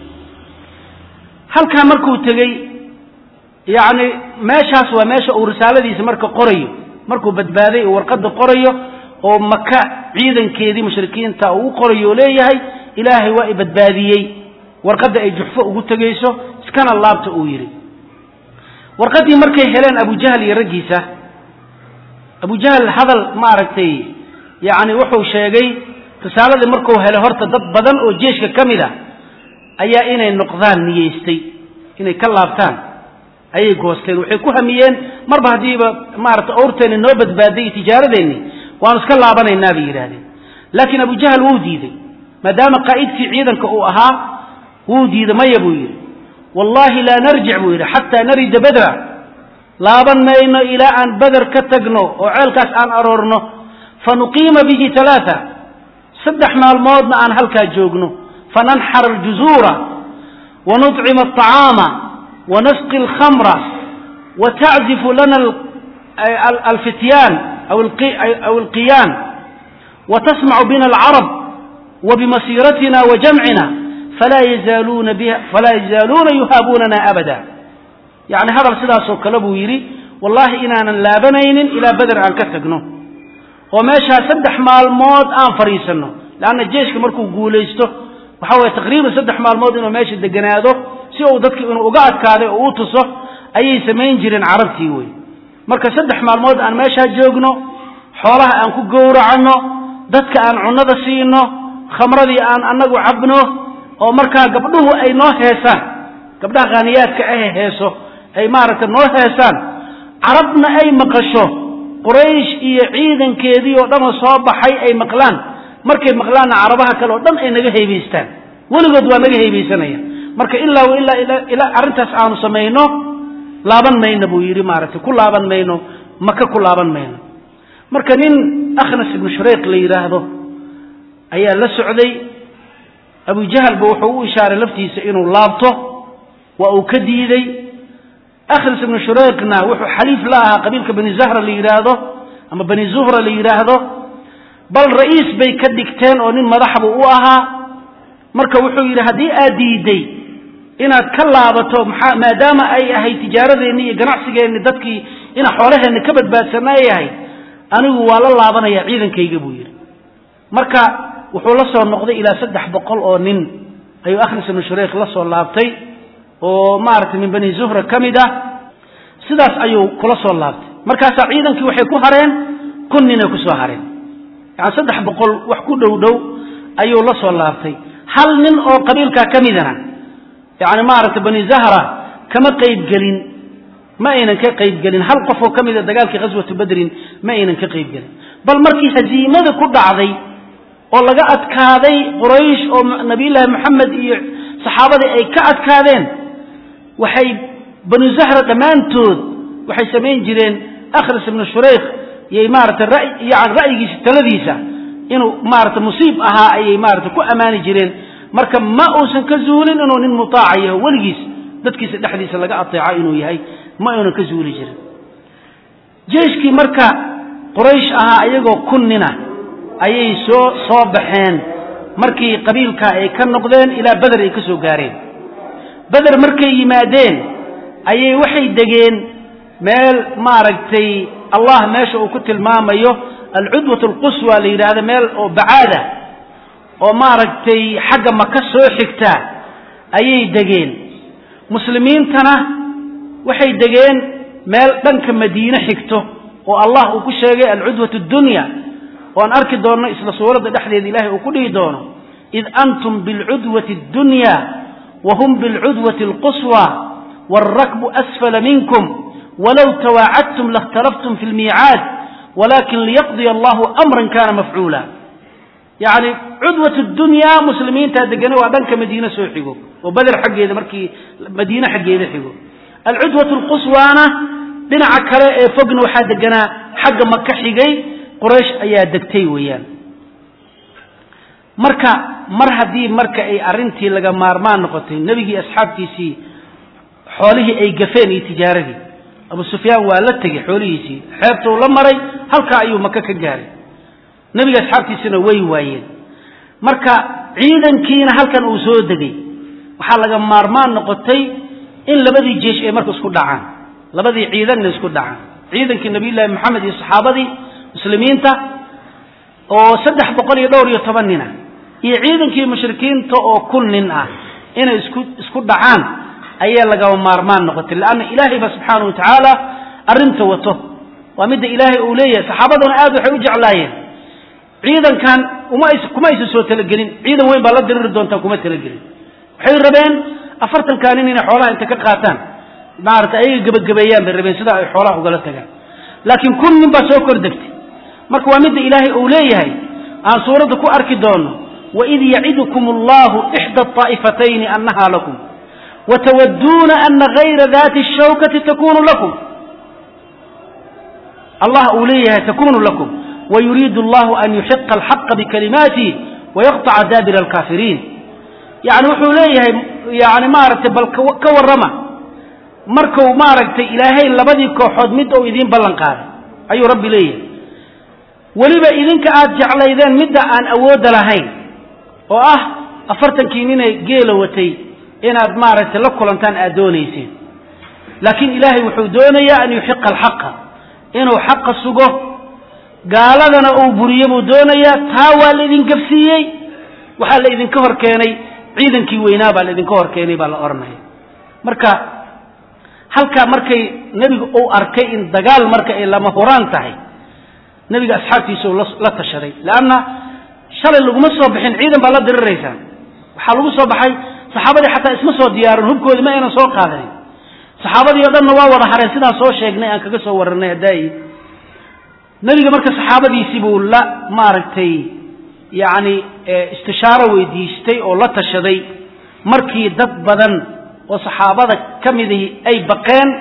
halkaa markuu tegey yacni meeshaas waa meesha uu risaaladiisa marka qorayo markuu badbaaday uu warqadda qorayo oo maka ciidankeedii mushrikiinta uu u qorayo oo leeyahay ilaahay waa i badbaadiyey warqadda ay juxfo ugu tegayso iskana laabta uu yidhi warqaddii markay heleen abujahl iyo raggiisa abujahl hadal maaragtay yacni wuxuu sheegay risaaladii markuu helay horta dad badan oo jeeshka ka mid a ayaa inay noqdaan niyeystay inay ka laabtaan ayay goosteen waxay ku hamiyeen marba haddiiba maaragtay awrteenni noo badbaaday tijaaradeenni waanu iska laabanaynaa bay yidhahdeen laakiin abujahl wuu diiday maadaama qaa'idkii ciidanka uu ahaa wuu diiday maya buu yidhi wallahi laa narjic buu yidhi xataa narida badra laaban mayno ilaa aan beder ka tagno oo ceelkaas aan aroorno fa nuqiima bihi alaaa saddex maalmoodna aan halkaa joogno fananxar aljuzuura wanuطcima aطacaama wanasqi alkhamra wataczifu lana alfityaan aw alqiyaan watasmacu bina alcarab wabimasiiratina wajamcina falaa yazaaluuna yuhaabunana abada yani hadal sidaasoo kale buu yidhi wallahi inaanan laabanaynin ilaa beder aan ka tagno oo meeshaa saddex maalmood aan fadhiisanno leanna jeeshka markuu guulaysto waxa weye taqriiban saddex maalmood inuu meesha deganaado si uu dadki inuu uga adkaaday oo u tuso ayay samayn jireen carabtii wey marka saddex maalmood aan meeshaa joogno xoolaha aan ku gowracanno dadka aan cunnada siino khamradii aan annagu cabno oo markaa gabdhuhu ay noo heesaan gabdhaha khaaniyaadka ahe heeso ay maaragtay noo heesaan carabna ay maqasho quraysh iyo ciidankeedii oo dhanoo soo baxay ay maqlaan markay maqlaanna carabaha kale oo dhan ay naga haybaystaan weligood waa naga haybaysanaya marka ilaa ilaa ilaa arrintaas aanu samayno laaban mayno buu yidhi maaragtay ku laaban mayno maka ku laaban mayno marka nin akhnas ibnu shureyq la yidhaahdo ayaa la socday abujahalba wuxuu u ishaaray laftiisa inuu laabto waa uu ka diiday akhnas ibnu shureyqna wuxuu xaliif la ahaa qabiilka bani zahra la yidhaahdo ama bani zuhra la yidhaahdo bal ra'iis bay ka dhigteen oo nin madaxbu u ahaa marka wuxuu yidhi haddii aad diiday inaad ka laabato maxaa maadaama ay ahayd tijaaradeenni iyo ganacsigeenni dadkii ina xoolaheenni ka badbaadsanna ay ahayd anigu waa la laabanaya ciidankayga buu yidhi marka wuxuu la soo noqday ilaa saddex boqol oo nin ayuu akhnas ibnu shureyk la soo laabtay oo maaragtay min bani zuhra ka mid ah sidaas ayuu kula soo laabtay markaasaa ciidankii waxay ku hareen kun ninay ku soo hareen yani saddex boqol wax ku dhow dhow ayuu la soo laabtay hal nin oo qabiilkaa ka midana yani maaragtay bani zahra kama qaybgelin ma aynan ka qaybgelin hal qof oo ka mida dagaalkii khaswatu badrin ma aynan ka qaybgelin bal markii haziimada ku dhacday oo laga adkaaday quraysh oo nabiyullaahi moxamed iyo saxaabadii ay ka adkaadeen waxay banu zahra dhammaantood waxay samayn jireen akhras ibnu shureyk iyay maaragtay yani ra'yigiisa taladiisa inuu maaragtay musiib ahaa ayay maaragtay ku ammaani jireen marka ma uusan ka zuulin inuu nin mutaaca yaho weligiis dadkiisa dhexdiisa laga ateeco inuu yahay ma uunan ka zuuli jirin jeyshkii marka quraysh ahaa iyagoo kun nina ayay soo soo baxeen markii qabiilka ay ka noqdeen ilaa beder ay ka soo gaareen beder markay yimaadeen ayay waxay degeen meel maaragtay allah meesha uu ku tilmaamayo alcudwat alquswa la yidhaahdo meel oo bacaada oo maaragtay xagga maka soo xigta ayay degeen muslimiintana waxay degeen meel dhanka madiine xigto oo allah uu ku sheegay alcudwat addunya oo aan arki doonno isla suuradda dhexdeeda ilahay uu ku dhihi doono id antum bilcudwati addunya wa hum bilcudwati alquswa waalrakbu asfala minkum walow tawaacadtum lakhtalaftum fi lmiicaad walakin liyaqdiya allahu amran kana mafcuula yacni cudwat dunya muslimiintaa degana waa dhanka madiine soo xigo oo beder xaggeeda markii madiine xaggeeda xigo alcudwat alquswaana dhinaca kale ee fogna waxaa deganaa xagga maka xigay quraysh ayaa degtay weeyaan marka mar haddii marka ay arrintii laga maarmaan noqotay nebigii asxaabtiisii xoolihii ay gafeen iyo tijaaradii abu sufyaan waa la tegey xoolihiisii xeebtuu la maray halkaa ayuu maka ka gaaray nebiga asxaabtiisina way waayeen marka ciidankiina halkan uu soo degay waxaa laga maarmaan noqotay in labadii jeesh ay marka isku dhacaan labadii ciidanna isku dhacaan ciidankii nabiyullaahi moxamed iyo saxaabadii muslimiinta oo saddex boqol iyo dhowr iyo toban nin ah iyo ciidankii mushrikiinta oo kun nin ah inay isku isku dhacaan ayaa lagaba maarmaan noqotay leanna ilaahay ba subxaana wa tacaala arrinta wato waa midda ilaahay uu leeyahay saxaabaduna aad waxay u jeclaayeen ciidankan uma ays kuma aysan soo talagelin ciidan weyn baa la diriri doontaan kuma talagelin waxay rabeen afartankaa nin inay xoolaha inta ka qaataan maarata ayaga gebagabeeyaan bay rabeen sidaa ay xoolaha ugala tagaan laakiin kun nin baa soo kor degtay marka waa midda ilaahay uu leeyahay aan suuradda ku arki doono waid yacidukum allahu ixda طaa'ifatayni annaha lakum watawaduuna ana gayra dati الshawkati takunu lakum allah uu leeyahay takunu lakum wayuriidu allahu an yuxiqa alxaqa bikalimaatih wayaqطaca daabira alkaafiriin yani wuxuu leeyahay yani maaragtay bal ka warrama marku maaragtay ilaahay labadii kooxood mid ou idiin ballan qaaday ayuu rabbi leeyahay weliba idinka aad jeclaydeen midda aan awoodda lahayn oo ah afartankii ninay geela watay inaad maaragtay la kulantaan aad doonayseen laakiin ilaahay wuxuu doonayaa an yuxiqa alxaqa inuu xaqa sugo gaaladana uu buriyo buu doonayaa taa waa laidin gafsiiyey waxaa la idinka hor keenay ciidankii weynaa baa la idinka hor keenay baa la odhanaya marka halkaa markay nebigu uu arkay in dagaal marka ay lama huraan tahay nebiga asxaabtiisa uu la tashaday leanna shalay laguma soo bixin ciidan baa la diriraysaan waxaa lagu soo baxay saxaabadii xataa isma soo diyaarin hubkoodii ma aynan soo qaadanin saxaabadii o dhanna waa wada hareen sidaan soo sheegnay aan kaga soo warranay hadaayi nebiga marka saxaabadiisii buu la maaragtay yacni istishaaro weydiistay oo la tashaday markii dad badan oo saxaabada ka midii ay baqeen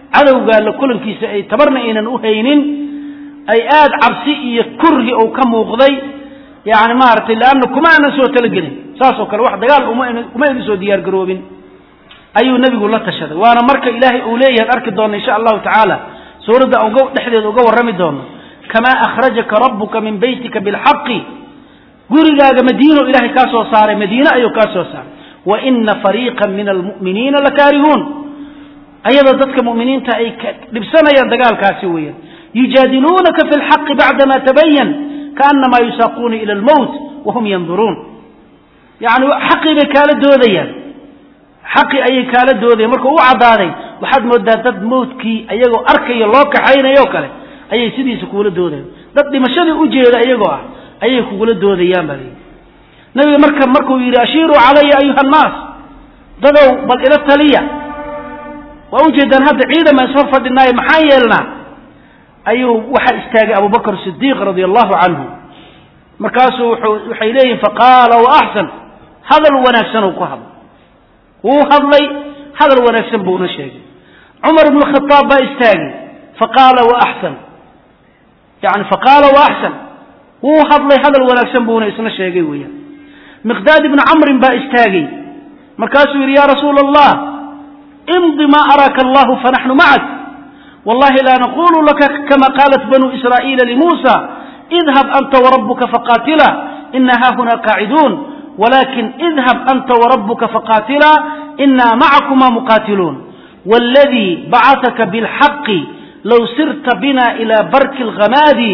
cadowgaa la kulankiisa ay tabarna aynan u haynin ay aada cabsi iyo kurhi uu ka muuqday yani maaragtay leanna kuma aanan soo talagelin saasoo kale wax dagaal uma aynu soo diyaar garoobin ayuu nebigu la tashaday waana marka ilaahay uu leeyahay arki doona insha allahu tacaala suuradda uga dhexdeeda uga warrami doono kamaa akhrajaka rabbuka min beytika bilxaqi gurigaaga madiino ilahay kaa soo saaray madiine ayuu kaa soo saaray wa ina fariiqan min almu'miniina lakaarihuun ayadoo dadka mu'miniinta ay dhibsanayaan dagaalkaasi weeyaan yujaadiluunaka fi lxaqi bacdama tabayan kaanamaa yusaaquuna ila almowt wahum yanduruun yani xaqii bay kaala doodayaan xaqii ayay kaala doodayan markuu u caddaaday waxaad moodaa dad mawdkii ayagoo arkayo loo kaxaynayo kale ayay sidiisa kugula doodayan dad dhimashadii ujeeda iyagoo ah ayay kugula doodayaan baa layidhi nabiga marka markuu yidhi ashiiruu calaya ayuha annaas dadow bal ila taliya waa ujeedaan hadda ciidama ishor fadhinaayo maxaan yeelnaa ayuu waxaa istaagay abubakr sidiiq radia allahu canhu markaasuu waxay leeyihin faqaala wa axsan hadal wanaagsan uu ku hadlay wuu hadlay hadal wanaagsan buuna sheegay cumar ibnu khaaab baa istaagay faqaala wa axsan yani faqaala wa axsan wuu hadlay hadal wanaagsan buuna isna sheegay weeyaan miqdaad ibnu camrin baa istaagay markaasuu yidhi ya rasuula allah imdi ma araaka allahu fanaxnu macak wallahi laa naqulu laka kama qaalat banu israa'iila limuusa idhab anta warabuka faqaatila ina haahuna qaaciduun wlakin idhab anta wrabuka faqaatila ina macakuma muqaatiluun wاladii bacataka bاlxaqi low sirta bina ilى barki اlghamaadi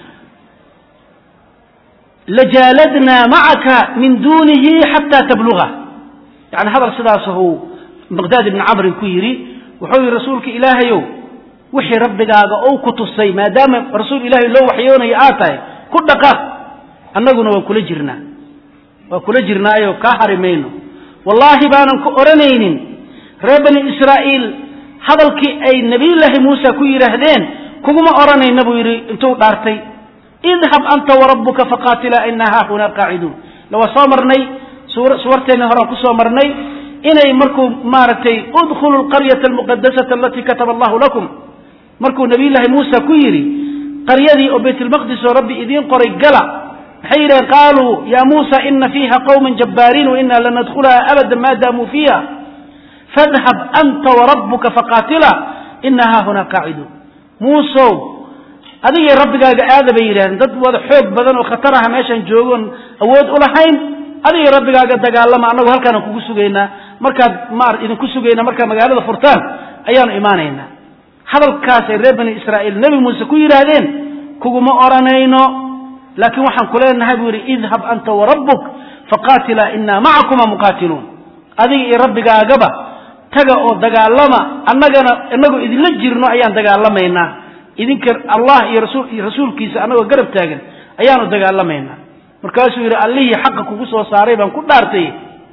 lajaaladna macaka min dunihi xata tabluga yani hadal sidaashu miqdaad ibni camrin ku yidhi wuxuu yihi rasuulka ilaahayow wixii rabbigaaga ou ku tusay maadaama rasuul ilahay loo waxyoonayo aad tahay ku dhaqaaq annaguna waan kula jirnaa waa kula jirnaayo kaa hari mayno wallaahi baanan ku odhanaynin reer bani israa'iil hadalkii ay nebiyullaahi muuse ku yidhaahdeen kuguma odhanayna buu yidhi intuu dhaartay idhab anta warabbuka faqaatilaa inaa haahunaa qaaciduun lawaa soo marnay suwarteenni horaan ku soo marnay inay markuu maaragtay udkhulu lqaryata almuqadasata alatii kataba allahu lakum markuu nebiyullaahi muuse ku yidhi qaryadii oo baytlmaqdis oo rabbi idiin qoray gala maxay yidhaheen qaaluu ya muusa ina fiiha qawma jabbaariin waina lan nadkhulaha abada ma daamuu fiiha fadhab anta warabuka faqaatila ina haahunaa qaaciduun muusow adigay rabbigaaga aada bay yidhahdeen dad wada xoog badan oo khatar aha meeshaan joogoon awood u lahayn adigay rabbigaaga dagaalama annagu halkaanaan kugu sugaynaa markaad ma idinku sugaynaa markaad magaalada furtaan ayaanu imaanaynaa hadalkaasay reer bani israa'iil nebi muuse ku yidhaahdeen kuguma odhanayno laakiin waxaan ku leenahay buu yidhi idhab anta warabbuk faqaatilaa inaa macakuma muqaatiluun adiga iyo rabbigaagaba taga oo dagaalama annagana inagoo idinla jirno ayaan dagaalamaynaa idinka allah iyo rasul iyo rasuulkiisa annagoo garab taagan ayaanu dagaalamaynaa markaasuu yidhi allihii xaqa kugu soo saaray baan ku dhaartay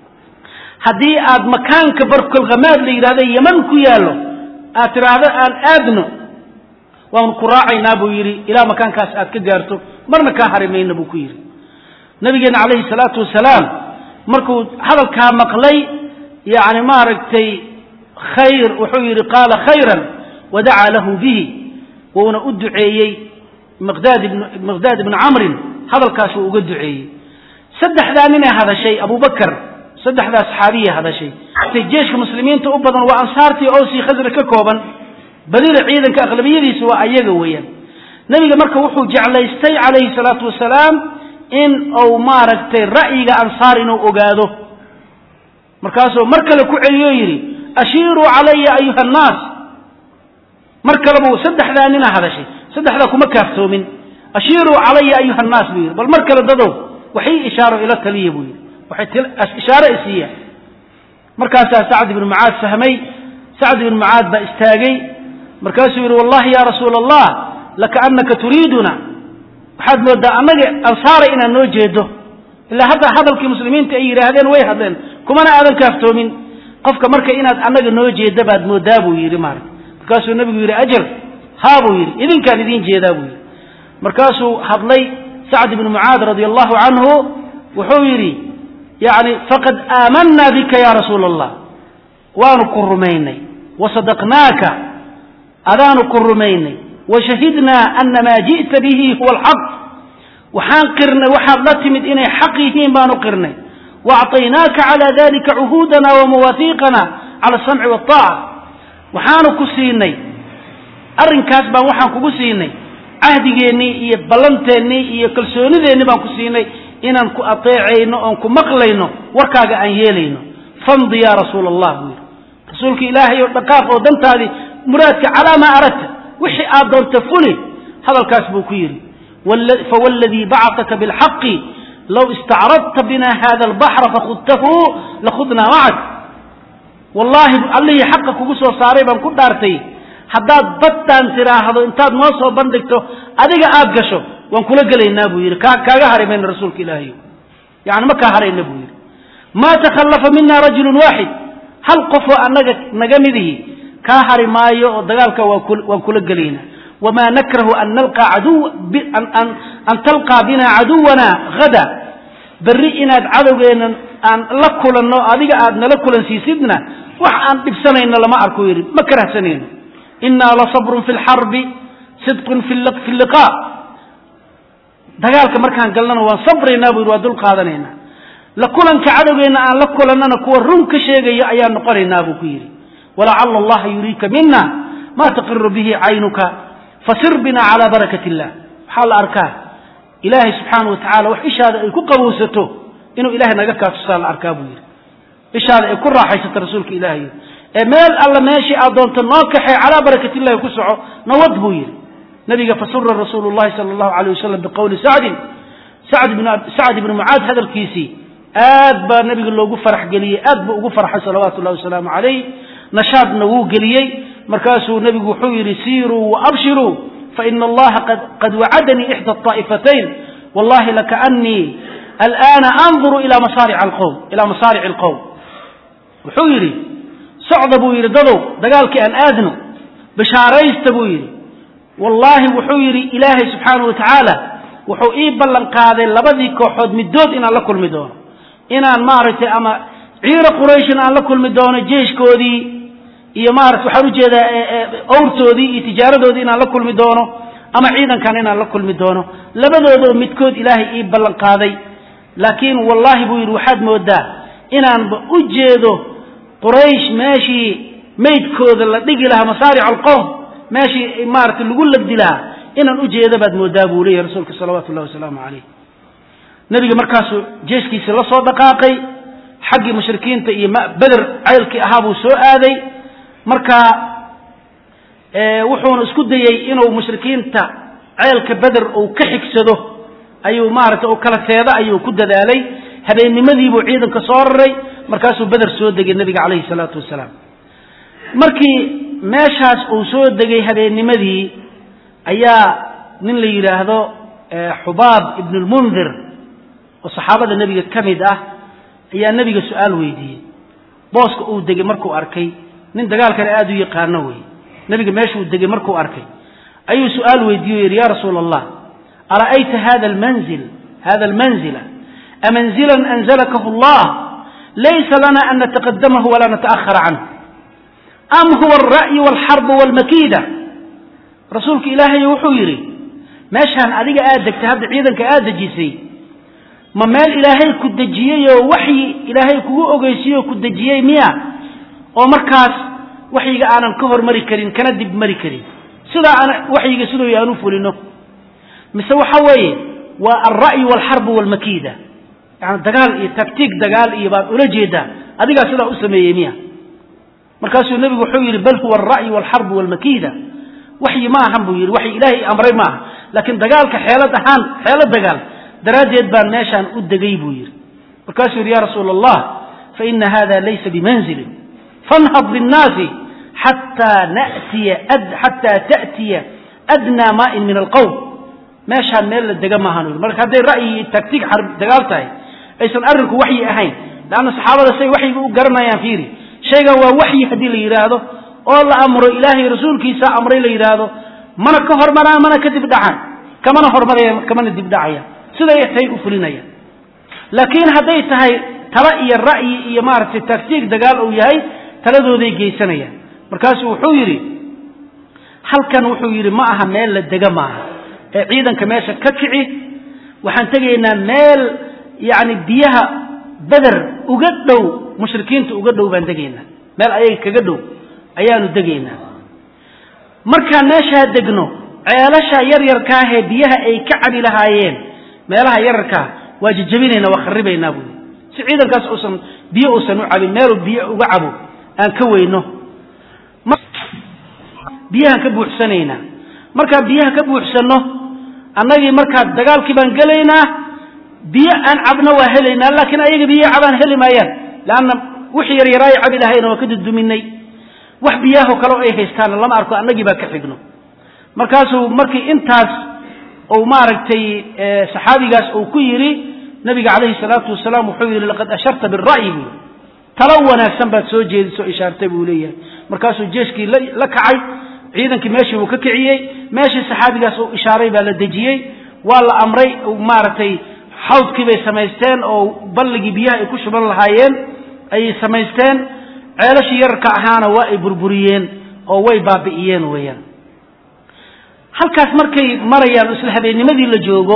haddii aad makaanka barkolkhamaad la yidhahda yeman ku yaallo aad tidhaahdo aan aadno waan ku raacaynaa buu yidhi ilaa makaankaas aad ka gaarto marna kaa hari mayna buu ku yidhi nabigeenna calayhi salaatu wasalaam markuu hadalkaa maqlay yani maaragtay khayr wuxuu yidhi qaala khayran wadacaa lahu bihi wuuna u duceeyey miqdaad ibn miqdaad ibnu camrin hadalkaas wuu uga duceeyey saddexdaa ninay hadashay abubakar saddexdaa saxaabiya hadashay jeeshka muslimiinta u badan waa ansaartii owsii khasra ka kooban badida ciidanka aqlabiyadiisa waa ayaga weeyaan nebiga marka wuxuu jeclaystay calayhi salaatu wasalaam in uu maaragtay ra'yiga ansaar inuu ogaado markaasuu mar kale ku celiyo yidhi ashiiruu calaya ayuha annaas mar kalebuu saddexdaa nina hadashay saddexdaa kuma kaaftoomin ashiiruu calaya ayuha annaas buu yidhi bal mar kale dadow waxay ishaaro ila taliya buu yidhi waxay ishaaro isiiya markaasaa sacd ibnu mucaad fahmay sacd ibnu mucaad baa istaagay markaasuu yidhi wallahi ya rasuula allah lakaannaka turiiduna waxaad moodaa annaga ansaara inaad noo jeedo ilaa hadda hadalkii muslimiinta ay yidhaahdeen way hadleen kumana aadan kaaftoomin qofka marka inaad annaga noo jeeda baad moodaa buu yidhi maarata markaasuu nebigu yidhi ajal haa buu yidhi idinkaan idiin jeedaa buu yidhi markaasuu hadlay sacd ibnu mucaad radia allahu canhu wuxuu yidhi yani faqad aamanaa bika ya rasuula allah waanu ku rumaynay wasadaqnaaka adaanu ku rumaynay washahidnaa ana maa ji'ta bihi huwa alxaq waxaan qirnay waxaad la timid inay xaq yihiin baanu qirnay waacطaynaaka cala dalika cuhuudana wamawaahiiqana cala asamci waaaca waxaanu ku siinay arrinkaas baan waxaan kugu siinay cahdigeennii iyo ballanteennii iyo kalsoonideennii baan ku siinay inaan ku ateecayno oon ku maqlayno warkaaga aan yeelayno famdi ya rasuula allah buu yidhi rasuulka ilaahay oo dhaqaaq oo dantaadii muraadka calaa maa aradta wixii aad doonta fuli hadalkaas buu ku yidhi fawladii bacataka bilxaqi low istacradta bina hada albaxra fakhudtahu lakhudnaa macak wallaahi allihii xaqa kugu soo saaray baan ku dhaartay haddaad baddaan tidhaahdo intaad noo soo bandhigto adiga aad gasho waan kula gelaynaa buu yidhi kaaga hari mayna rasuulka ilaahay yani ma kaa harayna buu yidhi maa takhallafa mina rajulun waaxid hal qofoo annaga naga midihi kaa hari maayo oo dagaalka waan kula gelaynaa wamaa nakrahu an nalqaa caduw an talqaa bina caduwana hada berri inaad cadowgeenna aan la kulanno adiga aad nala kulansiisidna wax aan dhibsanayno lama arku yidhi ma karahsanayno inaa lasabrun fi lxarbi sidqun fi liqa dagaalka markaan galnana waan sabraynaa bu yidhi waa dul qaadanaynaa la kulanka cadowgeenna aan la kulannana kuwa run ka sheegaya ayaan noqonaynaa buu ku yidhi walacala allaha yuriika mina ma taqiru bihi caynuka fasir bina calaa barakat illah waxaa la arkaa ilaahay subxaana wa tacala wax ishaada ay ku qabowsato inuu ilahay naga kaatusaa la arkaa buu yidhi ishaada ay ku raaxaysato rasuulka ilaahay ee meel alla meeshii aad doonto noo kaxee calaa barakat illahi ku soco nawad buu yidhi nabiga fasura rasuulu llahi sala allahu alayh wasalam biqowli sacdin sacd ibni mucaad hadalkiisii aad baa nabiga loogu farax geliyey aad buu ugu farxay salawaatu llahi wasalaamu calayh nashaadna wuu geliyey markaasuu nebigu wuxuu yidhi siiruu waabshiruu faina allaha qad wacadanii ixda aa'ifatayn wallahi lakaanii alana anduru ila masaaric alqowm ilaa masaarici alqowm wuxuu yidhi socda buu yidhi dadow dagaalkii aan aadno bishaaraysta buu yidhi wallaahi wuxuu yidhi ilaahay subxaana wa tacaala wuxuu ii ballan qaaday labadii kooxood middood inaan la kulmi doono inaan maaragtay ama ciira qurayshin aan la kulmi doono jeeshkoodii iyo maarata waxaan ujeedaa owrtoodii iyo tijaaradoodii inaan la kulmi doono ama ciidankan inaan la kulmi doono labadoodoo midkood ilaahay ii ballan qaaday laakiin wallaahi buu yidhi waxaad moodaa inaanba u jeedo quraysh meeshii maydkooda la dhigi lahaa masaaric alqowm meeshii maarata lagu labdi lahaa inaan u jeedo baad moodaa buu leeyahy rasuulka salawaatu ullahi wasalaamu calayh nebiga markaasuu jeeskiisi la soo dhaqaaqay xaggii mushrikiinta iyo beder ceylkii ahaa buu soo aaday marka wuxuuna isku dayey inuu mushrikiinta ceelka beder uu ka xigsado ayuu maarata u kala teeda ayuu ku dadaalay habeennimadiibuu ciidanka soo raray markaasuu beder soo degay nebiga calayhi salaatu wasalaam markii meeshaas uu soo degay habeennimadii ayaa nin la yidhaahdo xubaab ibn lmundir oo saxaabada nebiga ka mid ah ayaa nebiga su-aal weydiiyey booska uu degay markuu arkay nin dagaalkana aada u yaqaano wey nebiga meeshuu degay markuu arkay ayuu su-aal weydiiye o yidhi ya rasuula allah ara'ayta hada almanzil hada almanzila amanzilan anzalakahu allah laysa lana an nataqadamahu walaa nata'ahara canhu am huwa alra'yu walxarbu walmakiida rasuulka ilaahay wuxuu yidhi meeshaan adiga aad degtay hadda ciidanka aad dejisay ma meel ilaahay ku dejiyey oo waxyi ilaahay kugu ogeysiye oo ku dejiyey miya oo markaas waxyiga aanan ka hormari karin kana dib mari karin sidaa aan waxyiga siduu aan u fulino mise waxa weeye waa alra'yu walxarbu walmakiida yani dagaal iyo taktiig dagaal iyo baad ula jeedaa adigaa sidaa u sameeyey miya markaasuu nebigu wuxuu yidhi bal huwa alra'yu walxarbu walmakiida waxyi ma ahan buu yidhi waxyi ilaahay amray maaha laakiin dagaalka xeelad ahaan xeelad dagaal daraaddeed baan meeshaan u degay buu yidhi markaasuu yidhi ya rasuula allah faina hada laysa bimanzilin fanhad binnaasi xataa natiya xataa ta'tiya adnaa maa'in min alqowm meeshaan meel la dega maahan yidhi marka hadday ra'yi iyo taktiig dagaal tahay aysan arrinku waxyi ahayn leanna saxaabada say waxyiga u garanayaan fiiri shaygan waa waxyi haddii la yidhaahdo oo la amro ilaahay rasuulkiisa amray la yidhaahdo mana ka hormaraan mana ka dibdhacaan kamana hormaraya kamana dibdhacaya siday tahay u fulinaya laakiin hadday tahay tala iyo ra'yi iyo maaragtay taktiig dagaal uu yahay taladooday geysanayaan markaasuu wuxuu yidhi halkan wuxuu yidhi ma aha meel la dega maaha ee ciidanka meesha ka kici waxaan tegaynaa meel yacni biyaha beder uga dhow mushrikiinta uga dhow baan degaynaa meel ayaga kaga dhow ayaanu degaynaa markaan meeshaa degno ceelasha yaryarkaahee biyaha ay ka cabi lahaayeen meelaha yararkaa waa jejabinaynaa waa kharibaynaa buui si ciidankaas uusan biyo uusan u cabin meeluu biyo uga cabo aan ka weyno biyahaan ka buuxsanaynaa markaan biyaha ka buuxsanno annagii markaa dagaalkii baan gelaynaa biyo aan cabno waa helaynaa laakiin ayaga biyo cabaan heli maayaan leanna wixii yaryaraayo cabi lahayna waa ka duduminay wax biyaahoo kale ay haystaana lama arko annagii baa ka xigno markaasuu markii intaas uu maaragtay saxaabigaas uu ku yidhi nabiga calayhi salaatu wasalaam wuxuu yidhi laqad asharta bira'yi buu talo wanaagsan baad soo jeedisoo ishaartay buu leeyahay markaasuu jeeshkii la kacay ciidankii meeshii buu ka kiciyey meeshii saxaabigaas uu ishaaray baa la dejiyey waa la amray maaragtay xawdkii bay samaysteen oo balligii biyaha ay ku shuban lahaayeen ayay samaysteen ceelashii yararka ahaana waa ay burburiyeen oo way baabi'iyeen weeyaan halkaas markay marayaan isla habeennimadii la joogo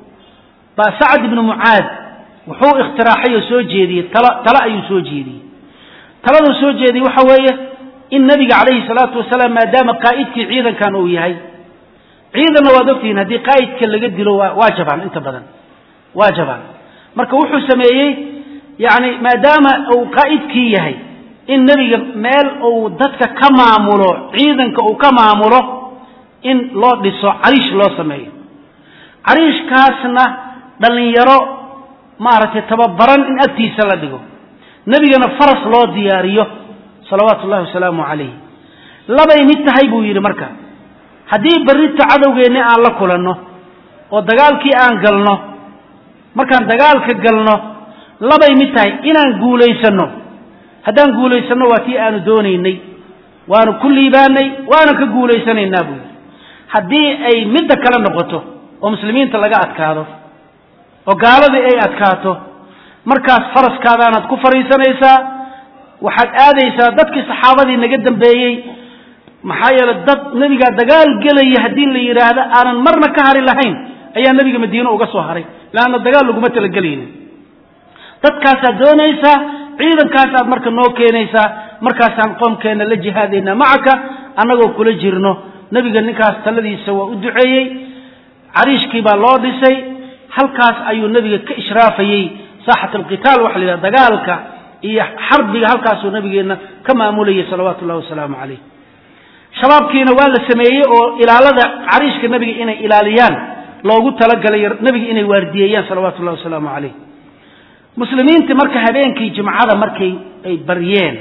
baa sacad ibnu mucaad wuxuu ikhtiraaxay oo soo jeediyey talo talo ayuu soo jeediyey taladuu soo jeediyey waxa weeye in nabiga calayhi salaatu wasalaam maadaama qaa'idkii ciidankan uu yahay ciidanna waad ogtihiin haddii qaa'idka laga dilo waa jabaan inta badan waa jabaan marka wuxuu sameeyey yacni maadaama uu qaa'idkii yahay in nebiga meel uu dadka ka maamulo ciidanka uu ka maamulo in loo dhiso cariish loo sameeyo cariishkaasna dhallinyaro maaragtay tababaran in agtiisa la dhigo nebigana faras loo diyaariyo salawaatu ullahi wasalaamu calayh labay mid tahay buu yidhi marka haddii berrito cadowgeenni aan la kulanno oo dagaalkii aan galno markaan dagaalka galno labay mid tahay inaan guulaysanno haddaan guulaysanno waa tii aanu doonaynay waanu ku liibaanay waanan ka guulaysanaynaa buu yidhi haddii ay midda kale noqoto oo muslimiinta laga adkaado oo gaaladii ay adkaato markaas faraskaadaanaad ku fadhiisanaysaa waxaad aadaysaa dadkii saxaabadii naga dambeeyey maxaa yeele dad nebigaa dagaal gelaya haddii la yidhaahdo aanan marna ka hari lahayn ayaa nebiga madiine uga soo haray leanna dagaal laguma talagelaynin dadkaasaad doonaysaa ciidankaasaad marka noo keenaysaa markaasaan qoomkeenna la jihaadaynaa macaka annagoo kula jirno nebiga ninkaas taladiisa waa u duceeyey cariishkii baa loo dhisay halkaas ayuu nebiga ka ishraafayey saaxat alqitaal waxa la yidhaha dagaalka iyo xarbiga halkaasuu nabigeenna ka maamulayay salawaatu ullahi wasalaamu calayh shabaabkiina waa la sameeyey oo ilaalada cariishka nebiga inay ilaaliyaan loogu talagalay nebiga inay waardiyeeyaan salawaatu ullahi wasalaamu calayh muslimiintii marka habeenkii jimcada markay ay baryeen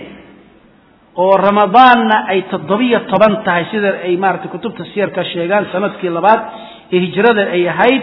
oo ramadaanna ay toddobiyo toban tahay sida ay maaragtay kutubta siyarka sheegaan sanadkii labaad ee hijrada ay ahayd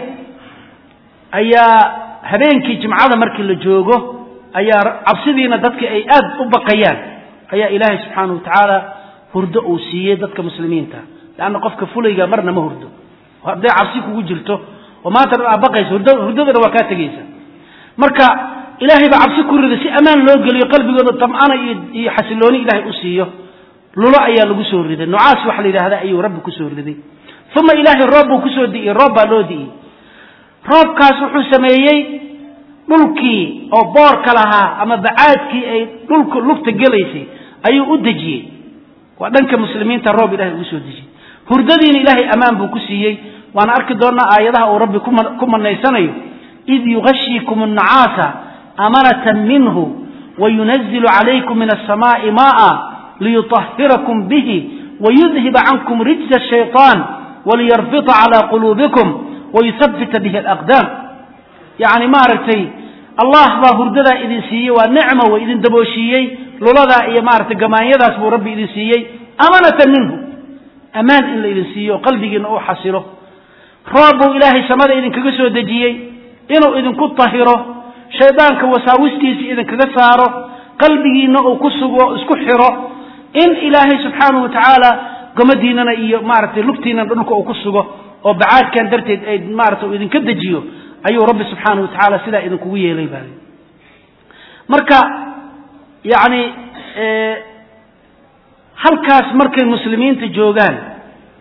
ayaa habeenkii jimcada markii la joogo ayaa cabsidiina dadka ay aad u baqayaan ayaa ilaahay subxaanahu watacaala hurdo uu siiyey dadka muslimiinta leanna qofka fulayga marna ma hurdo hadday cabsi kugu jirto oo maanta dhan aad baqayso hurdadana waa kaa tegaysa marka ilaahay baa cabsi ku riday si ammaan loo geliyo qalbigooda tam'ana iyo xasilooni ilaahay u siiyo lulo ayaa lagu soo riday nucaas waxa la yidhahda ayuu rabbi kusoo riday uma ilaahay roob buu kusoo di'iyey roob baa loo di'iyey roobkaas wuxuu sameeyey dhulkii oo boorka lahaa ama bacaadkii ay dhulka lugta gelaysay ayuu u dejiyey waa dhanka muslimiinta roob ilahay ugu soo dejiyey hurdadiina ilaahay ammaan buu ku siiyey waana arki doonnaa aayadaha uu rabbi ku manaysanayo id yugashiikum annacaasa amanatan minhu wayunazilu calaykum min alsamaa'i maa'a liyutahhirakum bihi wayudhiba cankum rijza ashayطaan waliyarbita calaa quluubikum wayuhabbita bihi alaqdaam yacni maaragtay allah baa hurdadaa idin siiyey waa nicmo way idin dabooshiiyey luladaa iyo maaragtay gamaanyadaas buu rabbi idin siiyey amanatan minhu ammaan in la idin siiyo oo qalbigiinna uu xasilo roob buu ilaahay samada idinkaga soo dejiyey inuu idinku tahiro shaydaanka wasaawistiisa idinkaga saaro qalbigiinna uu ku sugo isku xiro in ilaahay subxaanahu watacaala gomadiinana iyo maaragtay lugtiinana dhulka uu ku sugo oo bacaadkan darteed ay maarata uu idinka dejiyo ayuu rabbi subxaanahu watacaala sidaa idinkugu yeelay baa marka yacni halkaas markay muslimiinta joogaan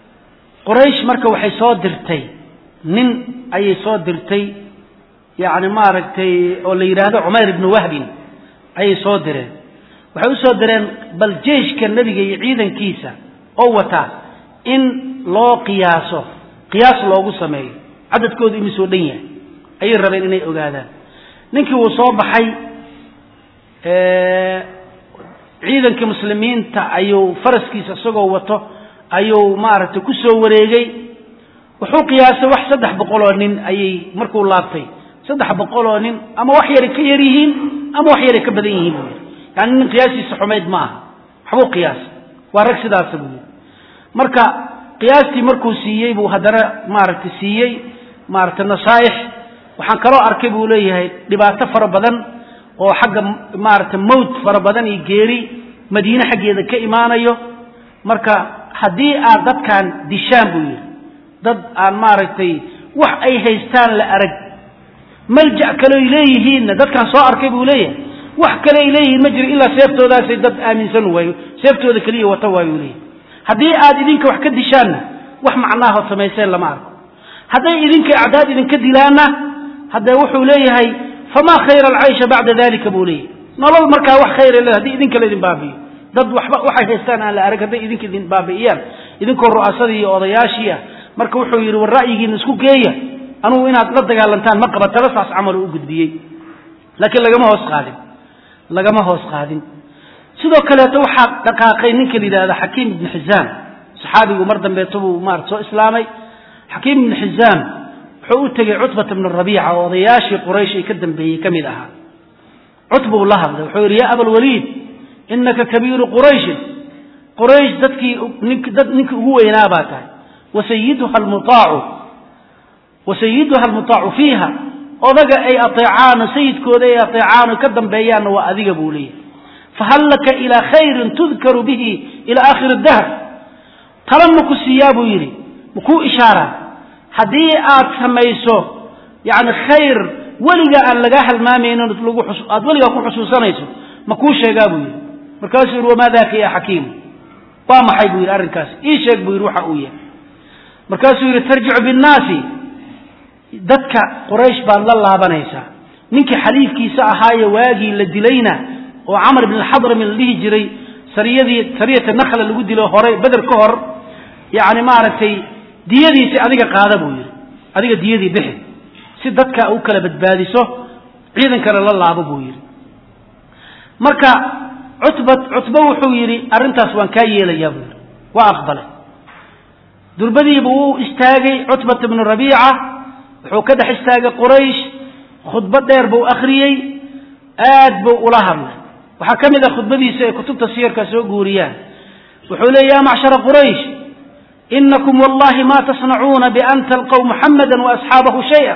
quraysh marka waxay soo dirtay nin ayay soo dirtay yacni maaragtay oo la yidhaahdo cumayr ibnu wahbin ayay soo direen waxay usoo direen bal jeishka nebiga iyo ciidankiisa oo wataa in loo qiyaaso qiyaas loogu sameeyo cadadkoodu imisoo dhan yahay ayay rabeen inay ogaadaan ninkii wuu soo baxay ciidankii muslimiinta ayuu faraskiisa isagoo wato ayuu maaragtay ku soo wareegay wuxuu qiyaasay wax saddex boqol oo nin ayay markuu laabtay saddex boqol oo nin ama wax yaray ka yar yihiin ama wax yaray ka badan yihiin buu yidhi yani nin qiyaasiisa xumayd ma aha waxbuu qiyaasay waa rag sidaasa buu yidhi marka qiyaastii markuu siiyey buu haddana maaragtay siiyey maaragtay nasaaix waxaan kaloo arkay buu leeyahay dhibaato fara badan oo xagga maaragtay mawt fara badan iyo geeri madiine xaggeeda ka imaanayo marka haddii aad dadkan dishaan buu yidhi dad aan maaragtay wax ay haystaan la arag malja kaleoy leeyihiinna dadkaan soo arkay buu leeyahay wax kale ay leeyihiin ma jiro ilaa seeftoodaasay dad aaminsan waayo seeftooda keliya wata waayu leeyahy haddii aad idinka wax ka dishaanna wax macnaahood samayseen lama arko hadday idinka acdaad idinka dilaanna haddee wuxuu leeyahay famaa khayra alcaysha bacda dalika buu leeyahy nolol markaa wax khayra le hadii idinka laydin baabi'iyo dad waxba waxay haystaan aan la arag hadday idinka idin baabi'iyaan idinkoo ru'asadii iyo odayaashii ah marka wuxuu yidhi war ra'yigiina isku geeya anugu inaad la dagaalantaan ma qaba tala saas camal u gudbiyey laakiin lagama hoos qaadin lagama hoos qaadin sidoo kaleeto waxaa dhaqaaqay ninka la yidhahda xakiim ibni xizaam saxaabigu mar dambeeto buu maarata soo islaamay xakiim ibni xizaam wuxuu u tegey cutbata bnu rabiica oo odayaashii quraysh ay ka dambeeyey ka mid ahaa cutbuu la hadlay wuxuu yidhi yaa abalwaliid inaka kabiiru qurayshin quraysh dadkii dad ninkii ugu weynaa baa tahay wasayiduha almuaacu wasayiduha almutaacu fiiha odaga ay ateecaano sayidkooda ay ateecaano ka dambeeyaanna waa adiga buu leeyahy fahal laka ilaa khayrin tudkaru bihi ila aakhiri dahr tala maku siiyaa buu yidhi makuu ishaaraa haddii aad samayso yani khayr weligaa aan lagaa halmaamaynin aad weligaa ku xusuusanayso makuu sheegaa buu yidhi markaasuu yidhi wamaa daka ya xakiim waa maxay buu yidhi arrinkaas ii sheeg buu yidhi waxa uu yahay markaasuu yidhi tarjicu binnaasi dadka quraysh baad la laabanaysaa ninkii xaliifkiisa ahaaye waagii la dilayna oo camar ibn alxadrami la dhihi jiray sariyadii sariyata nakla lagu dilo hore beder ka hor yacni maaragtay diyadiisi adiga qaada buu yidhi adiga diyadii bixi si dadka u kala badbaadiso ciidankana la laabo buu yidhi marka cutba cutbo wuxuu yidhi arrintaas waan kaa yeelayaa buu yidhi waa aqbalay durbadiibuu u istaagay cutbata bnu rabiica wuxuu ka dhex istaagay quraysh khudbo dheer buu akhriyey aad buu ula hadlay waxaa ka mid ah khudbadiisa ay kutubta siyarka soo guuriyaan wuxuu leey ya macshara quraysh inakum wallahi ma tasnacuuna bian talqow muxamada waasxaabahu shaya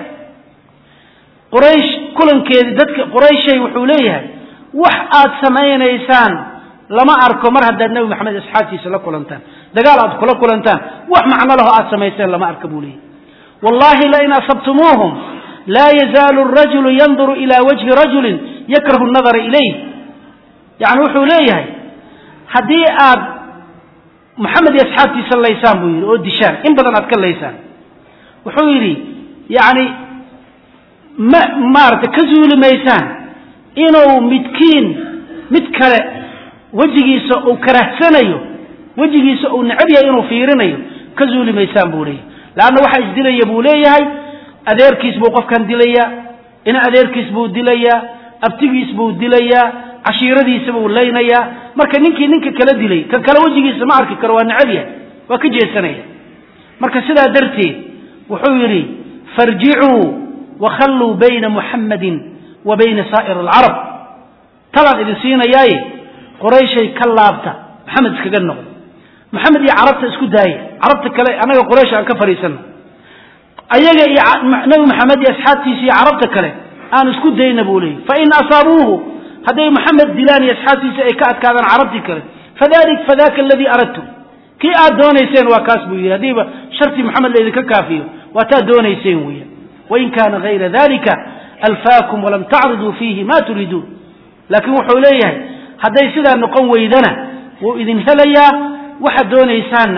quraysh kulankeedii dadka qurayshay wuxuu leeyahay wax aad samaynaysaan lama arko mar haddaad nebi maxamed asxaabtiisa la kulantaan dagaal aad kula kulantaan wax macno laho aad samayseen lama arka buu leeyahy wallahi lain asabtumuuhum laa yazaalu rajulu yanduru ila wajhi rajulin yakrahu nadara ilayh yani wuxuu leeyahay haddii aad moxamed iyo asxaabtiisa laysaan buu yidhi oo dishaan in badan aad ka laysaan wuxuu yidhi yani ma maarata ka zuuli maysaan inuu midkiin mid kale wejigiisa uu karahsanayo wejigiisa uu necab yahay inuu fiirinayo ka zuuli maysaan buu leeyahay leanna waxaa isdilaya buu leeyahay adeerkiis buu qofkan dilayaa ina adeerkiis buu dilayaa abtigiis buu dilayaa cashiiradiisa buu laynayaa marka ninkii ninka kala dilay kan kale wejigiisa ma arki karo waa necab yahay waa ka jeesanaya marka sidaa darteed wuxuu yidhi farjicuu wakhalluu bayna muxammadin wa bayna saa'ir alcarab talaan idin siinayaaye qurayshay ka laabta maxamed iskaga noqdo maxamed iyo carabta isku daaya carabta kale annaga quraysh aan ka fadhiisanno ayaga iyo nabi maxamed iyo asxaabtiisa iyo carabta kale aan isku dayna buu leeyay fain asaabuuhu hadday maxamed dilaan iyo asxaabtiisa ay ka adkaadaan carabtii kale fadalik fadaka aladii aradtu kii aad doonayseen waa kaas buu yidhi haddiiba shartii maxamed laydinka kaafiyo waa taad doonayseen weya wain kaana hayra dalika alfaakum walam tacriduu fiihi ma turiiduun laakiin wuxuu leeyahay hadday sidaa noqon weydana wuu idin helayaa waxaad doonaysaanna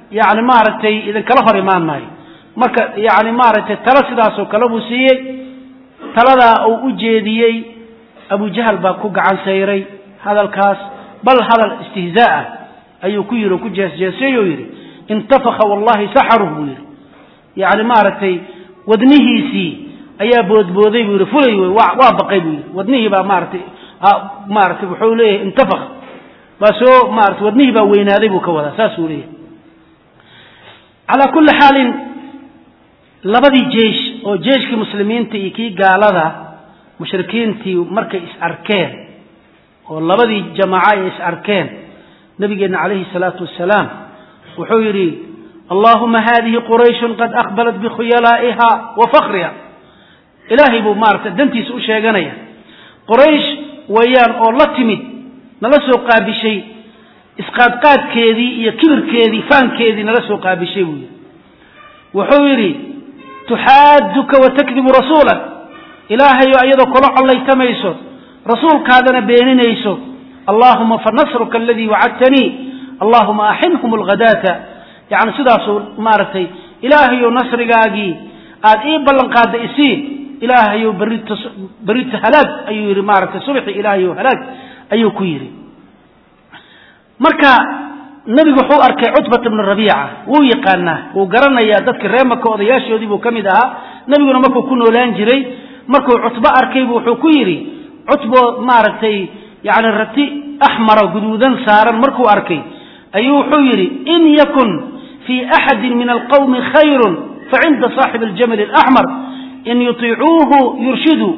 yani maaragtay idinkala hor imaan maayo marka yani maaragtay talo sidaasoo kale buu siiyey taladaa uu u jeediyey abujahal baa ku gacan sayray hadalkaas bal hadal istihzaa ah ayuu ku yidhi oo ku jeesjeesay oo yidhi intafaka wallahi saxaruh buu yidhi yani maaragtay wadnihiisii ayaa boodbooday buu yidhi fulay wey waa waa baqay buu yidhi wadnihii baa maaratay maaratay wuxuu leeyahay intafak baa soo maarata wadnihii baa weynaaday buu ka wadaa saasuu leeyahay calaa kulli xaalin labadii jeish oo jeeshkii muslimiinta iyo kii gaalada mushrikiintii markay is arkeen oo labadii jamaaca ay is arkeen nabigeenna calayhi salaatu wasalaam wuxuu yidhi allahuma hadihi qurayshun qad aqbalat bikhuyalaa'iha wa fakriha ilaahay buu maarata dantiisa u sheeganaya qoraysh weeyaan oo la timid nala soo qaabishay isqaadqaadkeedii iyo kibirkeedii faankeedii nala soo qaabishay buu yidhi wuxuu yidhi tuxaaduka wa takdibu rasuulak ilaahayo iyadoo kula collaytamayso rasuulkaadana beeninayso allahuma fanasruka aladii wacadtanii allahuma axinhum alghadaata yani sidaasuu maaragtay ilaahayo nasrigaagii aad ii ballan qaadda isii ilaahayo barita barita halaag ayuu yidhi maaragtay subxi ilaahayo halaag ayuu ku yidhi marka nebigu wuxuu arkay cutbata bnu rabiica wuu yaqaanaa wuu garanayaa dadka reer maka odayaashoodii buu ka mid ahaa nebiguna markuu ku noolaan jiray markuu cutbo arkaybu wuxuu ku yidhi cutbo maaragtay yani rati axmara guduudan saaran markuu arkay ayuu wuxuu yidhi in yakun fii axadi min alqawmi khayrun facinda saaxibi aljamali alaxmar in yutiicuuhu yurshidu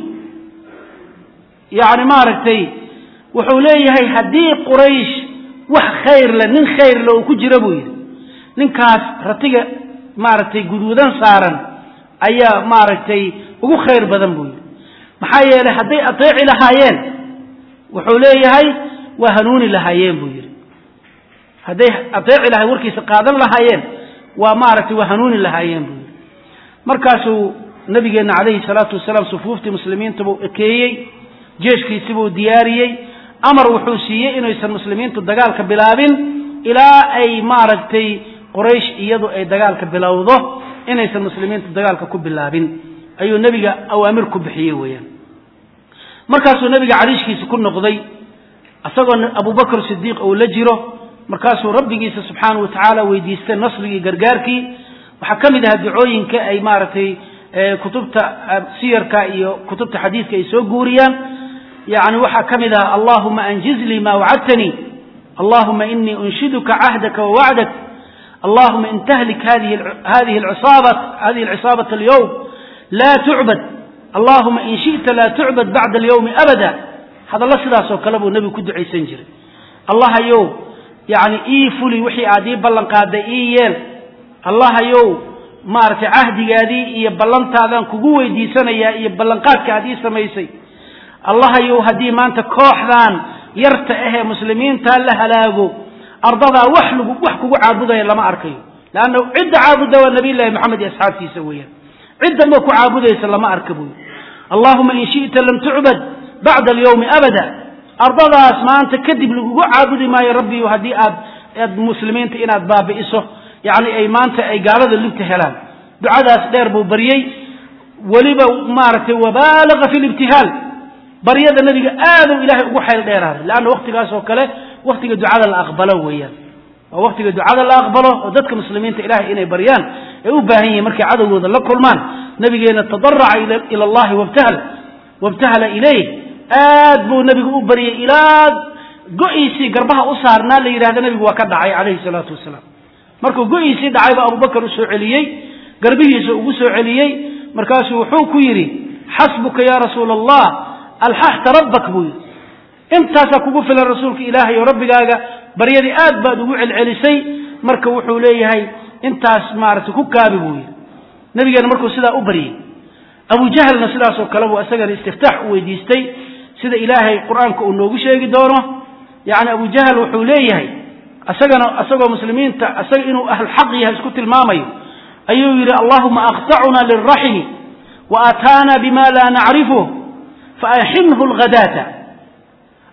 yani maaragtay wuxuu leeyahay haddii quraysh wax khayr le nin khayr le uu ku jira buu yidhi ninkaas ratiga maaragtay guduudan saaran ayaa maaragtay ugu khayr badan buu yidhi maxaa yeelay hadday ateeci lahaayeen wuxuu leeyahay waa hanuuni lahaayeen buu yidhi hadday ateeci lahay warkiisa qaadan lahaayeen waa maaragtay waa hanuuni lahaayeen buu yidhi markaasuu nabigeenna calayhi salaatu wasalaam sufuuftii muslimiinta buu ekeeyey jeeshkiisi buu diyaariyey amar wuxuu siiyey inaysan muslimiintu dagaalka bilaabin ilaa ay maaragtay quraysh iyadu ay dagaalka bilowdo inaysan muslimiintu dagaalka ku bilaabin ayuu nebiga awaamir ku bixiyey weeyaan markaasuu nebiga cariishkiisa ku noqday isagoo abubakr sidiiq uu la jiro markaasuu rabbigiisa subxaanau watacaala weydiistay nasrigii gargaarkii waxaa ka mid ahaa ducooyinka ay maaragtay kutubta siyarka iyo kutubta xadiidka ay soo guuriyaan yani waxaa ka mid ah allahuma anjiz lii ma wacadtanii allahuma inii unshiduka cahdaka wawacdak allahuma in tahlik hadihi alcisaabat alyowm laa tucbad allahuma in shi'ta laa tucbad bacda alyowmi abada hadallo sidaasoo kale buu nebigu ku ducaysan jiray allahayow yani ii fuli wixii aad ii ballan qaaday ii yeel allahayow maaragtay cahdigaadii iyo ballantaadaan kugu weydiisanayaa iyo ballanqaadka aad ii samaysay allahayow haddii maanta kooxdan yarta ahee muslimiintaa la halaago ardadaa wax lgu wax kugu caabudaya lama arkayo leanna cidda caabudda waa nabiy llahi maxamed iyo asxaabtiisa weeyaan ciddanba ku caabudaysa lama arka buy allahuma in shi'ta lam tucbad bacda alyowmi abada ardadaas maanta kadib lagugu caabudi maayo rabbiyu haddii aad aad muslimiinta inaad baabi'iso yacni ay maanta ay gaalada libta helaan ducadaas dheer buu baryey weliba maaragtay wabaalaga fi libtihaal baryada nabiga aaduu ilaahay ugu xayl dheeraaday leanna waktigaas oo kale waktiga ducada la aqbalo weeyaan waa waktiga ducada la aqbalo oo dadka muslimiinta ilahay inay baryaan ay u baahan yihiin markay cadowgooda la kulmaan nabigeena tadaraca ila allahi wabtahal wabtahala ilayh aad buu nabigu u baryay ilaa go-iisii garbaha u saarnaa la yidhahda nabigu waa ka dhacay calayhi salaatu wasalaam markuu go-iisii dhacay baa abubakar u soo celiyey garbihiisa ugu soo celiyey markaasuu wuxuu ku yidhi xasbuka ya rasuula allah alxaxta rabbak buu yidhi intaasaa kugu filan rasuulka ilaahay oo rabbigaaga baryadii aad baad ugu celcelisay marka wuxuu leeyahay intaas maaragtay ku kaabi buu yidhi nabigeena markuu sidaa u baryey abu jahlna sidaasoo kale buu isagana istiftaax u weydiistay sida ilaahay qur-aanka uu noogu sheegi doono yacni abu jahl wuxuu leeyahay isagana isagoo muslimiinta isaga inuu ahlxaq yahay isku tilmaamayo ayuu yidhi allahuma aqtacuna lilraximi wa aataana bima laa nacrifuh faaxinhu lghadaata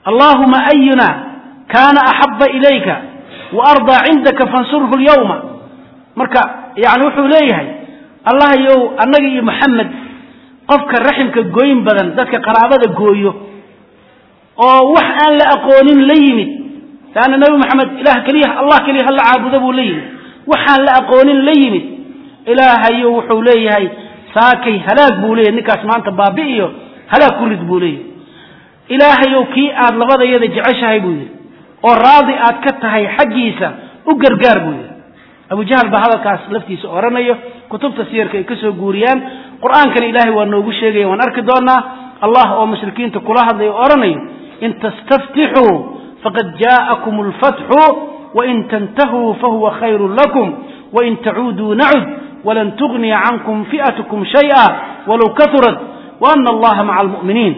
allahuma ayuna kana axaba ilayka waardaa cindaka fansurhu lyawma marka yani wuxuu leeyahay allah yow annaga iyo maxamed qofka raximka gooyin badan dadka qaraabada gooyo oo wax aan la aqoonin la yimid leanna nabi maxamed ilah keliya allah keliya hala caabudo buu la yimid waxaan la aqoonin la yimid ilaahayo wuxuu leeyahay saakay halaag buu leeyahay ninkaas maanta baabi'iyo halaag ku rid buu leeyahay ilaahayow kii aad labadayada jeceshahay buu yidhi oo raadi aad ka tahay xaggiisa u gargaar buu yidhi abu jahl baa hadalkaas laftiisa odhanayo kutubta siyarka ay ka soo guuriyaan qur-aankana ilaahay waa noogu sheegaya waan arki doonaa allah oo mushrikiinta kula hadlaya o odhanayo in tastaftixuu faqad jaa'akum alfatxu wain tantahuu fahuwa khayru lakum wain tacuuduu nacud walan tugniya cankum fi'atkum shay'a walow kahurat waana allaha maca almu'miniin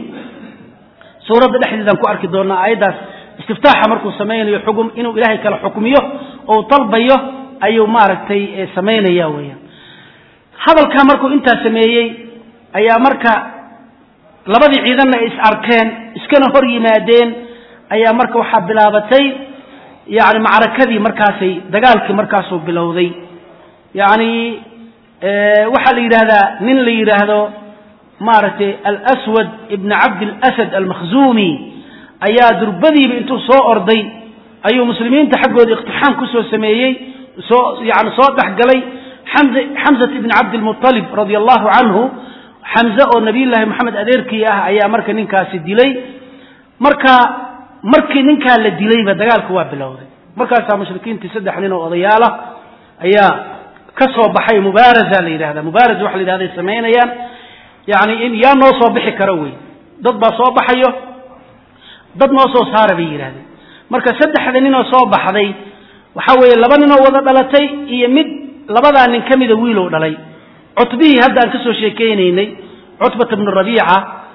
suuradda dhexdeedaan ku arki doonaa aayaddaas istiftaaxa markuu samaynayo xugum inuu ilaahay kala xukmiyo oo dalbayo ayuu maaragtay samaynaya weeyaan hadalkaa markuu intaa sameeyey ayaa marka labadii ciidanna ay is arkeen iskana hor yimaadeen ayaa marka waxaa bilaabatay yani macrakadii markaasay dagaalkii markaasuu bilowday yani waxaa la yidhahdaa nin la yidhaahdo maaragtay alswad ibn cabd اlasad almakhzumi ayaa durbadiiba intuu soo orday ayuu muslimiinta xaggooda iqtixaam kusoo sameeyey soo yani soo dhexgalay xamzat ibn cabdilmuطalib radi allahu canhu xamze oo nabiy llaahi moxamed adeerkii ah ayaa marka ninkaasi dilay marka markii ninkaa la dilayba dagaalku waa bilowday markaasaa mushrikiintii saddex nin oo odayaalah ayaa ka soo baxay mubaaraza la yidhahda mubaaraza waxa la yidhahday samaynayaan yani in yaa noo soo bixi karo wey dad baa soo baxayo dad noo soo saara bay yidhahdeen marka saddexda ninoo soo baxday waxa weeye laba ninoo wada dhalatay iyo mid labadaa nin ka mida wiilow dhalay cutbihii hadda aan ka soo sheekeynaynay cutbata bnu rabiica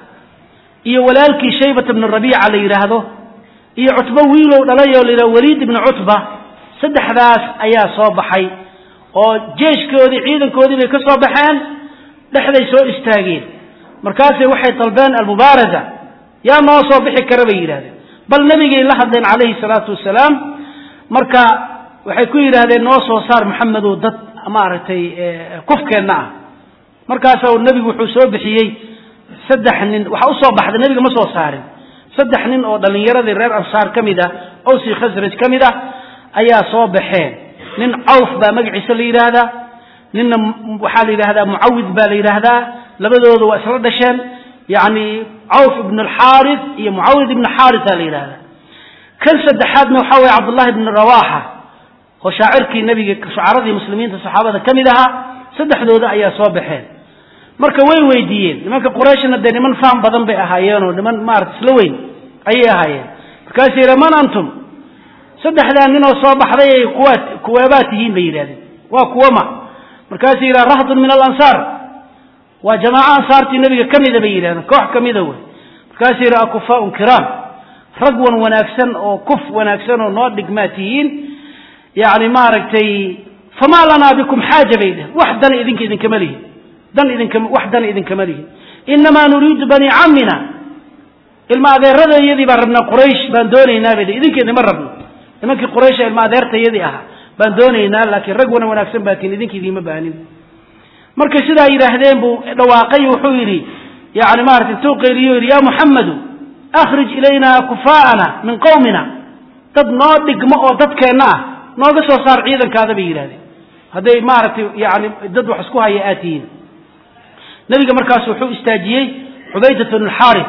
iyo walaalkii shaybata bnu rabiica la yidhaahdo iyo cutbo wiilow dhalay oo la yidhahdo waliid ibnu cutba saddexdaas ayaa soo baxay oo jeeshkoodii ciidankoodii bay ka soo baxeen dhexday soo istaageen markaasay waxay dalbeen almubaaraza yaa noo soo bixi kara bay yidhahdeen bal nebigay la hadleen calayhi salaatu wasalaam marka waxay ku yidhaahdeen noo soo saar maxamedow dad maaragtay kufkeenna ah markaasa nebigu wuxuu soo bixiyey saddex nin waxa usoo baxday nebiga ma soo saarin saddex nin oo dhallinyaradii reer ansaar ka mid ah owsi khasraj ka mid ah ayaa soo baxeen nin cawf baa magaciisa la yidhaahdaa ninna waxaa la yidhahdaa mucawid baa la yidhaahdaa labadooda waa isla dhasheen yani cawf ibn alxaari iyo mucawid ibn xaarisa la yidhahdaa kan saddexaadna waxaa weye cabdullahi ibn rawaxa oo shaacirkii nebiga shucaradii muslimiinta saxaabada ka mid ahaa saddexdooda ayaa soo baxeen marka way weydiiyeen nimanka qurayshna dee niman faham badan bay ahaayeenoo niman maarata isla weyn ayay ahaayeen markaasuu yidha man antum saddexdaa ninoo soo baxday kuwa kuweebaa tihiin bay yidhahdeen waa kuwama markaasuu yidhaha rahdun min alansaar waa jamaaco ansaartii nebiga ka mida bay yidhahdeen koox ka mida wey markaasuu yidhi akufaaun kiraam rag wan wanaagsan oo kuf wanaagsan oo noo dhigmaa tihiin yani maaragtay famaa lanaa bikum xaaja bay dhehen wax dan idinka idinkama lihin dan idinka wax dan idinkama lihin inamaa nuriidu bani camina ilma adeeradayadii baan rabnaa quraysh baan doonaynaa bay idinka idima rabno nimankii quraysha ilma adeertayadii ahaa baan doonaynaa laakiin rag wana wanaagsan baa tihin idinka idiima baanin markay sidaa yidhaahdeen buu dhawaaqay wuxuu yidhi yani maarata intuu qayliyo yidhi ya muxammadu akhrij ilayna kufaa'ana min qowmina dad noo dhigmo oo dadkeenna ah nooga soo saar ciidankaada bay yidhahdeen hadday maaragtay yani dad wax isku haya aad tihiin nebiga markaas wuxuu istaajiyey cubaydat bn xaari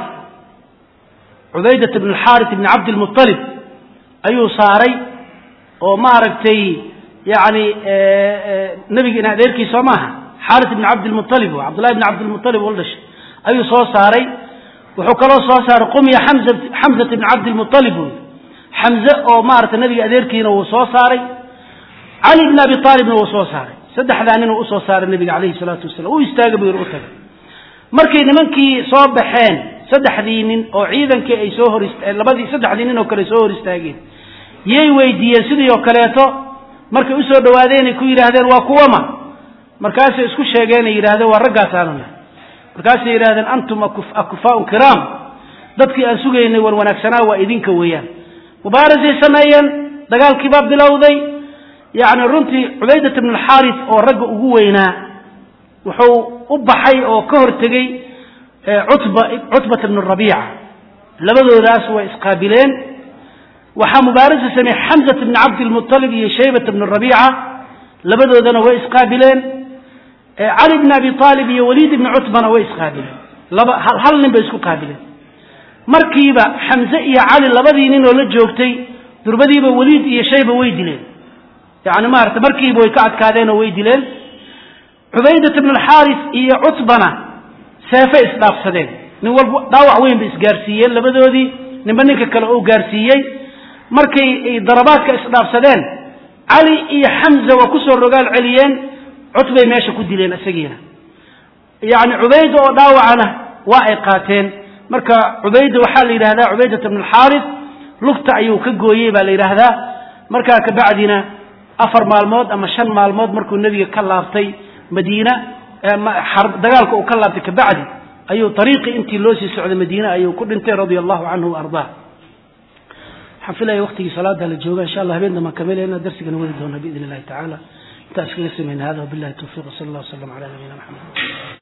cubaydat bn alxaaris ibni cabdilmualib ayuu saaray oo maaragtay yani nebiga in adeerkii soo maaha xaaris ibni cabdilmualib cabdullahi bni cabdilmualib ula dhashay ayuu soo saaray wuxuu kaloo soo saaray qumya xamzat ibni cabdilmualib wy xamze oo maarata nebiga adeerkiina wuu soo saaray cali bn abi aalibna wuu soo saaray saddexdaa ninuu usoo saaray nebiga calayhi salaatu wasalam u istaaga buu yidhi u tagay markay nimankii soo baxeen saddexdii nin oo ciidankii ay soo hor labadii saddexdii nin oo kale soo hor istaageen yay weydiiyeen sidii oo kaleeto markay usoo dhawaadeen ay ku yidhaahdeen waa kuwama markaasay isku sheegeen ay yidhahdeen waa raggaasaanuna markaasay yidhahdeen antum akufaaun kiraam dadkii aan sugaynay war wanaagsanaa waa idinka weeyaan mubaarasay sameeyeen dagaalkiibaa bilowday yacni runtii cubaydat bn alxaaris oo ragga ugu weynaa wuxuu u baxay oo ka hortegey cutba cutbata bn rabiica labadoodaas way isqaabileen waxaa mubaarasa sameeyey xamzat bn cabdilmuطalib iyo shaybat bn rabiica labadoodana way isqaabileen cali bn abi aalib iyo waliid ibni cutbana way isqaabileen laba hal nin bay isku qaabileen markiiba xamze iyo cali labadii nin oo la joogtay durbadiiba waliid iyo shayba way dileen yani maarata markiiba way ka adkaadeen oo way dileen cubaydat bn alxaaris iyo cutbana seefay isdhaafsadeen nin walba dhaawac weyn bay isgaarsiiyeen labadoodii ninba ninka kale oo gaarsiiyey markay darabaadka isdhaafsadeen cali iyo xamza waa kusoo rogaal celiyeen cutbay meesha ku dileen isagiina yani cubayda oo dhaawacana waa ay qaateen marka cubayda waxaa la yidhahdaa cubaydata bn alxaaris lugta ayuu ka gooyey baa la yidhaahdaa markaa kabacdina afar maalmood ama shan maalmood markuu nebiga ka laabtay madiina dagaalka uu ka laabtay kabacdi ayuu ariiqii intii loo sii socday madiine ayuu ku dhintay radia allahu canhu waardaa waxaan filaya waqtigii salaada la jooga insha allah habeen damaan kamelayna darsigana wadi doona biidn illahi tacala intaas kaga samayna hada wabillahi tawfiq wsala allah wslam ala nabiyina maxamed